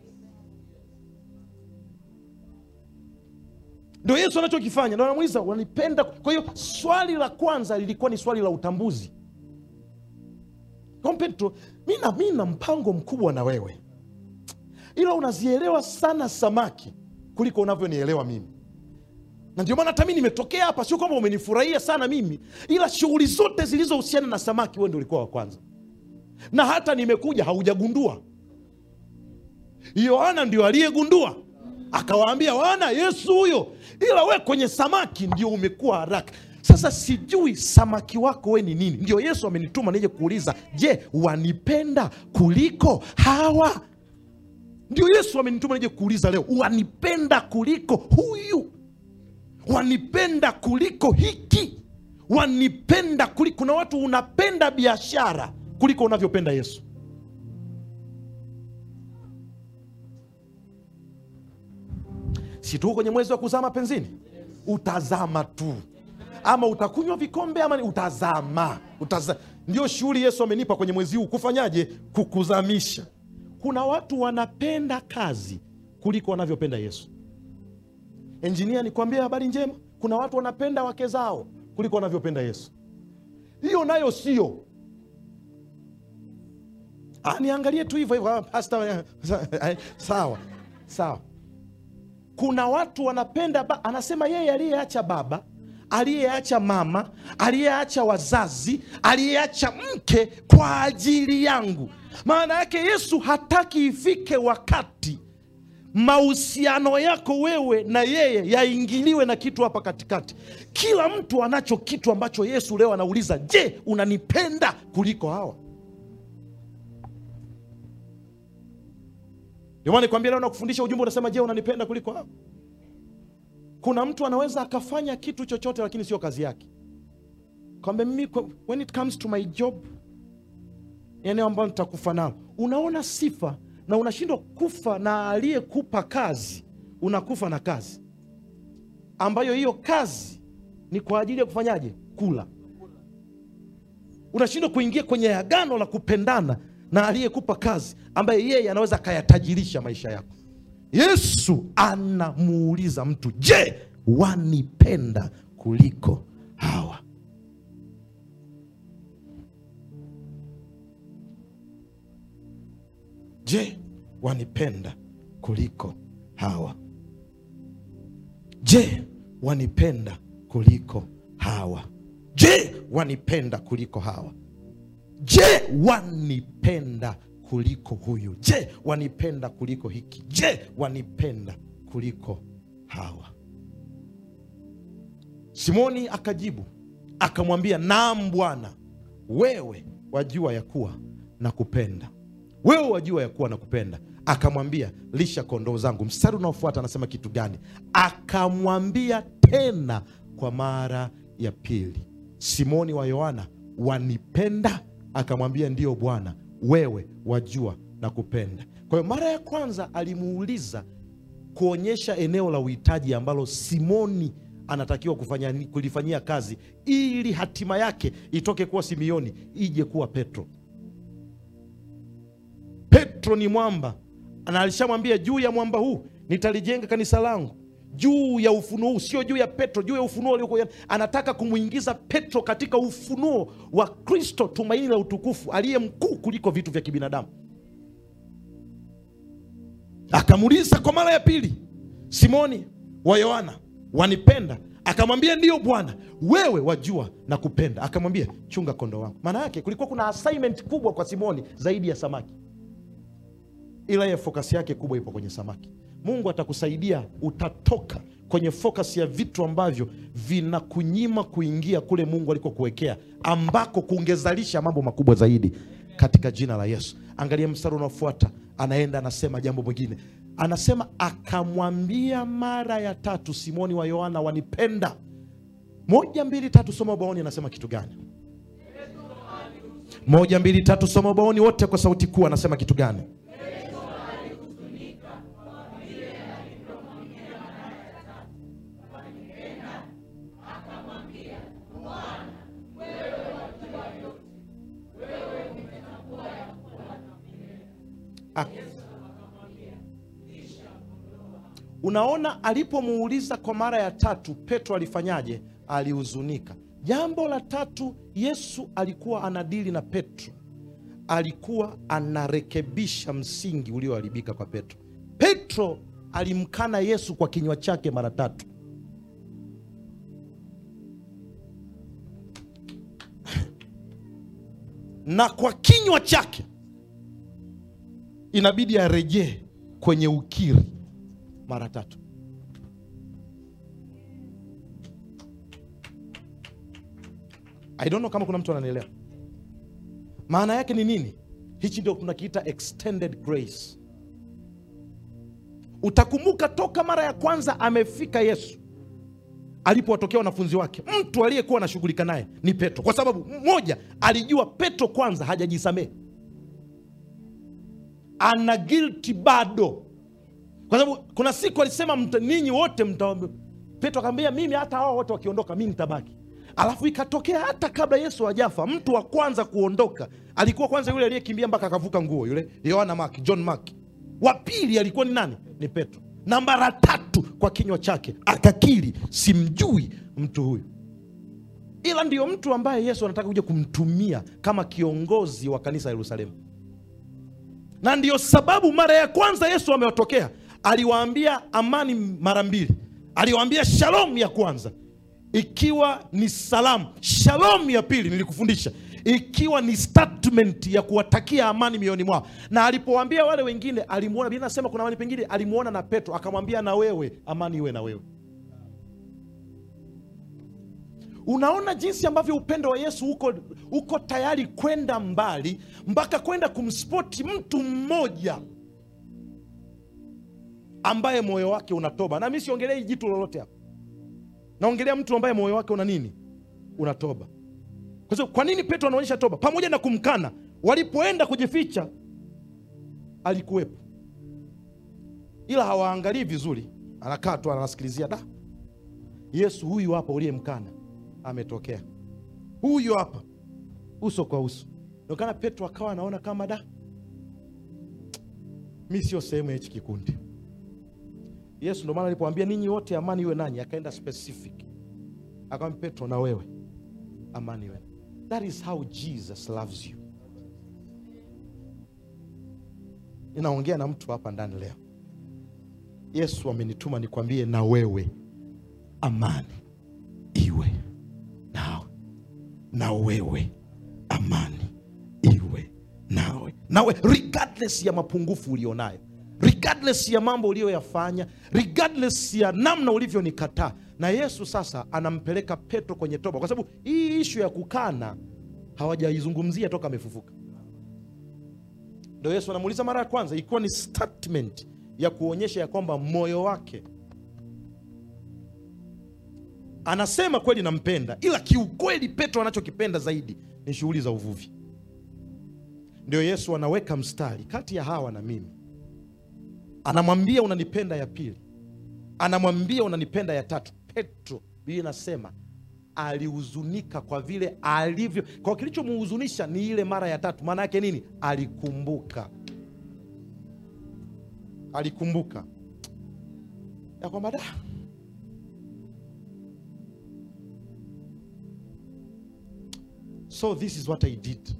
ndio yesu anachokifanya ndo anamuuliza wanipenda kwa hiyo swali la kwanza lilikuwa ni swali la utambuzi kwa petro mi na- mi na mpango mkubwa na wewe ila unazielewa sana samaki kuliko unavyonielewa mimi na ndio maana hata mi nimetokea hapa sio kwamba umenifurahia sana mimi ila shughuli zote zilizohusiana na samaki wewe ndio ulikuwa wa kwanza na hata nimekuja haujagundua yohana ndio aliyegundua akawaambia wana yesu huyo ila we kwenye samaki ndio umekuwa haraka sasa sijui samaki wako we ni nini ndio yesu amenituma nije kuuliza je wanipenda kuliko hawa ndio yesu amenituma nije kuuliza leo wanipenda kuliko huyu wanipenda kuliko hiki wanipenda kuliko kuna watu unapenda biashara kuliko unavyopenda yesu si tuko kwenye mwezi wa kuzaa mapenzini utazama tu ama utakunywa vikombe ama ni- utazama Utaza... ndio shughuli yesu amenipa kwenye mwezi huu kufanyaje kukuzamisha kuna watu wanapenda kazi kuliko wanavyopenda yesu enjinia nikwambia habari njema kuna watu wanapenda wake zao kuliko wanavyopenda yesu hiyo nayo sio Ah, niangalie tu hivyo hivyo ah, pastor, eh, sawa sawa kuna watu wanapenda ba, anasema yeye aliyeacha baba aliyeacha mama aliyeacha wazazi aliyeacha mke kwa ajili yangu maana yake yesu hataki ifike wakati mahusiano yako wewe na yeye yaingiliwe na kitu hapa katikati kila mtu anacho kitu ambacho yesu leo anauliza je unanipenda kuliko hawa ndio maana nikwambia leo nakufundisha ujumbe unasema je unanipenda kuliko hawa kuna mtu anaweza akafanya kitu chochote lakini sio kazi yake kwamba mimi kwa- when it comes to my job eneo ambalo nitakufa nalo unaona sifa na unashindwa kufa na aliyekupa kazi unakufa na kazi ambayo hiyo kazi ni kwa ajili ya kufanyaje kula unashindwa kuingia kwenye agano la kupendana na aliyekupa kazi ambaye yeye anaweza akayatajirisha maisha yako yesu anamuuliza mtu je wanipenda kuliko hawa je wanipenda kuliko hawa je wanipenda kuliko hawa je wanipenda kuliko hawa je wanipenda kuliko huyu je wanipenda kuliko hiki je wanipenda kuliko hawa simoni akajibu akamwambia naam bwana wewe wajua ya kuwa na kupenda wewe wajua ya kuwa na kupenda akamwambia lisha kondoo zangu mstari unaofuata anasema kitu gani akamwambia tena kwa mara ya pili simoni wa yohana wanipenda akamwambia ndiyo bwana wewe wajua na kupenda kwa hiyo mara ya kwanza alimuuliza kuonyesha eneo la uhitaji ambalo simoni anatakiwa kufanya, kulifanyia kazi ili hatima yake itoke kuwa simioni ije kuwa petro petro ni mwamba na alishamwambia juu ya mwamba huu nitalijenga kanisa langu juu ya ufunuo huu sio juu ya petro juu ya ufunuo uliokuwa anataka kumwingiza petro katika ufunuo wa kristo tumaini la utukufu aliye mkuu kuliko vitu vya kibinadamu akamuuliza kwa mara ya pili simoni wa yohana wanipenda akamwambia ndiyo bwana wewe wajua na kupenda akamwambia chunga kondo wangu maana yake kulikuwa kuna assignment kubwa kwa simoni zaidi ya samaki ila ye fokasi yake kubwa ipo kwenye samaki mungu atakusaidia utatoka kwenye fokasi ya vitu ambavyo vinakunyima kuingia kule mungu alikokuwekea ambako kungezalisha mambo makubwa zaidi katika jina la yesu angalia mstari unaofuata anaenda anasema jambo mwingine anasema akamwambia mara ya tatu simoni wa yohana wanipenda moja mbili tatu soma ubaoni anasema kitu gani moja mbili tatu soma ubaoni wote kwa sauti kuu anasema kitu gani Ak- unaona alipomuuliza kwa mara ya tatu petro alifanyaje alihuzunika jambo la tatu yesu alikuwa anadili na petro alikuwa anarekebisha msingi ulioharibika kwa petro petro alimkana yesu kwa kinywa chake mara tatu na kwa kinywa chake inabidi arejee kwenye ukiri mara tatu i don't know kama kuna mtu ananielewa maana yake ni nini hichi ndio tunakiita extended grace utakumbuka toka mara ya kwanza amefika yesu alipowatokea wanafunzi wake mtu aliyekuwa anashughulika naye ni petro kwa sababu moja alijua petro kwanza hajajisamehe ana guilty bado kwa sababu kuna siku alisema mta- ninyi wote mta petro akamwambia mimi hata hao wote wakiondoka mi nitabaki alafu ikatokea hata kabla yesu hajafa mtu wa kwanza kuondoka alikuwa kwanza yule aliyekimbia mpaka akavuka nguo yule yohana mark john mark wa pili alikuwa ni nani ni petro na mara tatu kwa kinywa chake akakiri simjui mtu huyu ila ndiyo mtu ambaye yesu anataka kuja kumtumia kama kiongozi wa kanisa la yerusalemu na ndiyo sababu mara ya kwanza yesu amewatokea aliwaambia amani mara mbili aliwaambia shalom ya kwanza ikiwa ni salamu shalom ya pili nilikufundisha ikiwa ni statement ya kuwatakia amani mioyoni mwao na alipowaambia wale wengine alimuona biblia nasema kuna amani pengine alimuona na petro akamwambia na wewe amani iwe na wewe unaona jinsi ambavyo upendo wa yesu uko, uko tayari kwenda mbali mpaka kwenda kumspoti mtu mmoja ambaye moyo wake unatoba na mi siongelei jitu lolote hapa naongelea mtu ambaye moyo wake una nini unatoba kwa sababu kwa nini petro anaonyesha toba pamoja na kumkana walipoenda kujificha alikuwepo ila hawaangalii vizuri anakaa tu anasikilizia da yesu huyu hapa uliyemkana ametokea huyu hapa uso kwa uso nokana petro akawa anaona kama da mi sio sehemu ya hichi kikundi yesu ndo maana alipoambia ninyi wote amani iwe nanyi akaenda specific akamwambia petro na wewe amani iwe that is how jesus loves you ninaongea na mtu hapa ndani leo yesu amenituma nikwambie na wewe amani iwe nawe na wewe amani iwe nawe nawe regardless ya mapungufu ulionayo regardless ya mambo uliyoyafanya regardless ya namna ulivyonikataa na yesu sasa anampeleka petro kwenye toba kwa sababu hii ishu ya kukana hawajaizungumzia toka amefufuka ndo yesu anamuuliza mara ya kwanza ikiwa ni statement ya kuonyesha ya kwamba moyo wake anasema kweli nampenda ila kiukweli petro anachokipenda zaidi ni shughuli za uvuvi ndio yesu anaweka mstari kati ya hawa na mimi anamwambia unanipenda ya pili anamwambia unanipenda ya tatu petro biblia inasema alihuzunika kwa vile alivyo kwa kilichomhuzunisha ni ile mara ya tatu maana yake nini alikumbuka alikumbuka ya kwamba da so this is what i did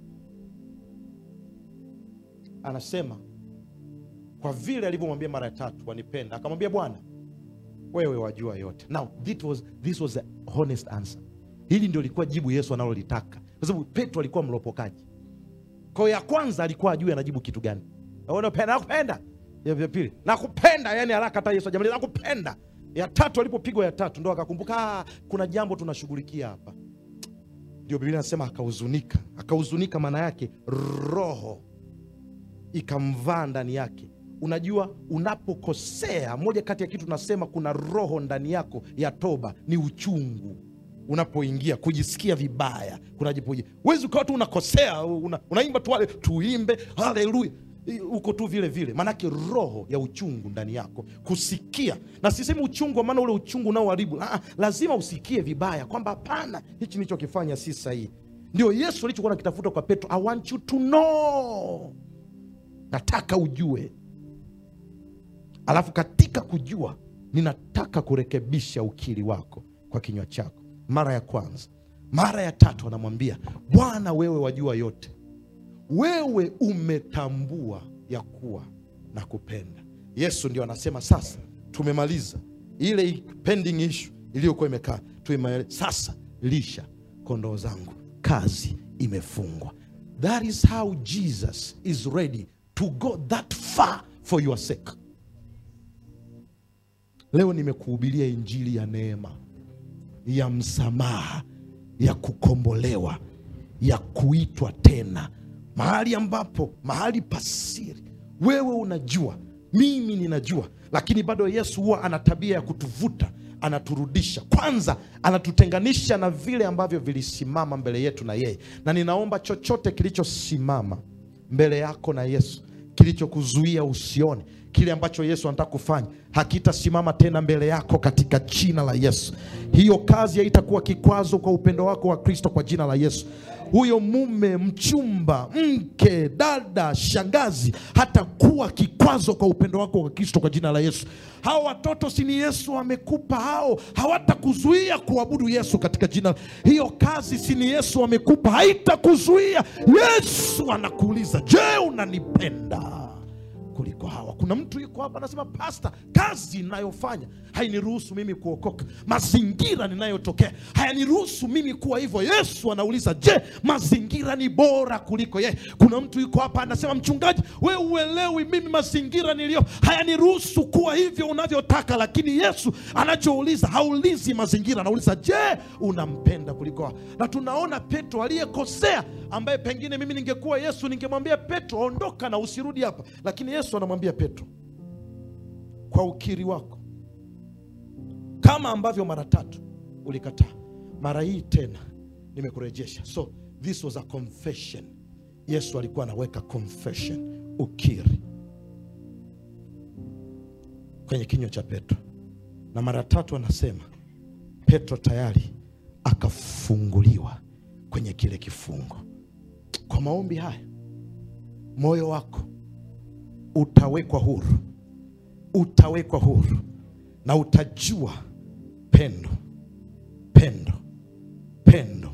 anasema kwa vile alivyomwambia mara ya tatu wanipenda akamwambia bwana wewe wajua yote now this was, this was the honest answer hili ndio likuwa jibu yesu analolitaka kwa sababu petro alikuwa mlopokaji kwa hiyo ya kwanza alikuwa ajui anajibu kitu gani unapenda nakupenda ya ya pili nakupenda yani haraka hata yesu ajamaliza nakupenda ya tatu alipopigwa ya tatu ndo akakumbuka "Ah, kuna jambo tunashughulikia hapa ndio biblia anasema akahuzunika akahuzunika maana yake roho ikamvaa ndani yake unajua unapokosea moja kati ya kitu tunasema kuna roho ndani yako ya toba ni uchungu unapoingia kujisikia vibaya kunajipoji wezi ukawa tu unakosea una, unaimba tu wale tuimbe haleluya I- uko tu vile vile maanake roho ya uchungu ndani yako kusikia na sisemi uchungu maana ule uchungu unaoharibu Ah, ah, lazima usikie vibaya kwamba hapana hichi nilichokifanya si sahihi ndio yesu alichokuwa nakitafuta kwa petro i want you to know nataka ujue alafu katika kujua ninataka kurekebisha ukiri wako kwa kinywa chako mara ya kwanza mara ya tatu anamwambia bwana wewe wajua yote wewe umetambua ya kuwa na kupenda yesu ndio anasema sasa tumemaliza ile pending issue iliyokuwa imekaa tuimaliza sasa lisha kondoo zangu kazi imefungwa that is how jesus is ready to go that far for your sake leo nimekuhubiria injili ya neema ya msamaha ya kukombolewa ya kuitwa tena mahali ambapo mahali pasiri wewe unajua mimi ninajua lakini bado yesu huwa ana tabia ya kutuvuta anaturudisha kwanza anatutenganisha na vile ambavyo vilisimama mbele yetu na yeye na ninaomba chochote kilichosimama mbele yako na yesu kilichokuzuia usione kile ambacho yesu anataka kufanya hakitasimama tena mbele yako katika jina la yesu hiyo kazi haitakuwa kikwazo kwa upendo wako wa kristo kwa jina la yesu huyo mume mchumba mke dada shangazi hatakuwa kikwazo kwa upendo wako wa kristo kwa jina la yesu hao watoto sini yesu amekupa hao hawatakuzuia kuabudu yesu katika jina hiyo kazi sini yesu amekupa haitakuzuia yesu anakuuliza je unanipenda kuliko hawa kuna mtu yuko hapa anasema pasta kazi inayofanya hainiruhusu mimi kuokoka mazingira ninayotokea hayaniruhusu mimi kuwa hivyo yesu anauliza je mazingira ni bora kuliko yeye kuna mtu yuko hapa anasema mchungaji we uelewi mimi mazingira niliyo hayaniruhusu kuwa hivyo unavyotaka lakini yesu anachouliza haulizi mazingira anauliza je unampenda kuliko hawa na tunaona petro aliyekosea ambaye pengine mimi ningekuwa yesu ningemwambia petro ondoka na usirudi hapa lakini yesu anamwambia petro kwa ukiri wako kama ambavyo mara tatu ulikataa mara hii tena nimekurejesha so this was a confession yesu alikuwa anaweka confession ukiri kwenye kinywa cha petro na mara tatu anasema petro tayari akafunguliwa kwenye kile kifungo kwa maombi haya moyo wako utawekwa huru utawekwa huru na utajua pendo pendo pendo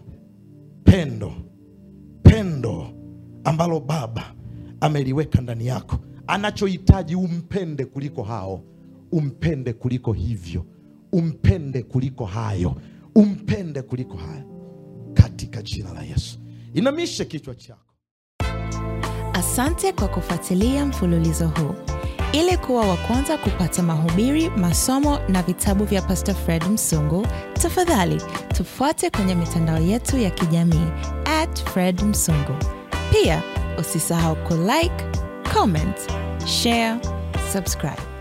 pendo pendo ambalo baba ameliweka ndani yako anachohitaji umpende kuliko hao umpende kuliko hivyo umpende kuliko hayo umpende kuliko hayo katika jina la yesu inamishe kichwa chako Asante kwa kufuatilia mfululizo huu. Ili kuwa wa kwanza kupata mahubiri, masomo na vitabu vya Pastor Fred Msungu, tafadhali tufuate kwenye mitandao yetu ya kijamii at Fred Msungu. Pia usisahau kulike, comment, share, subscribe.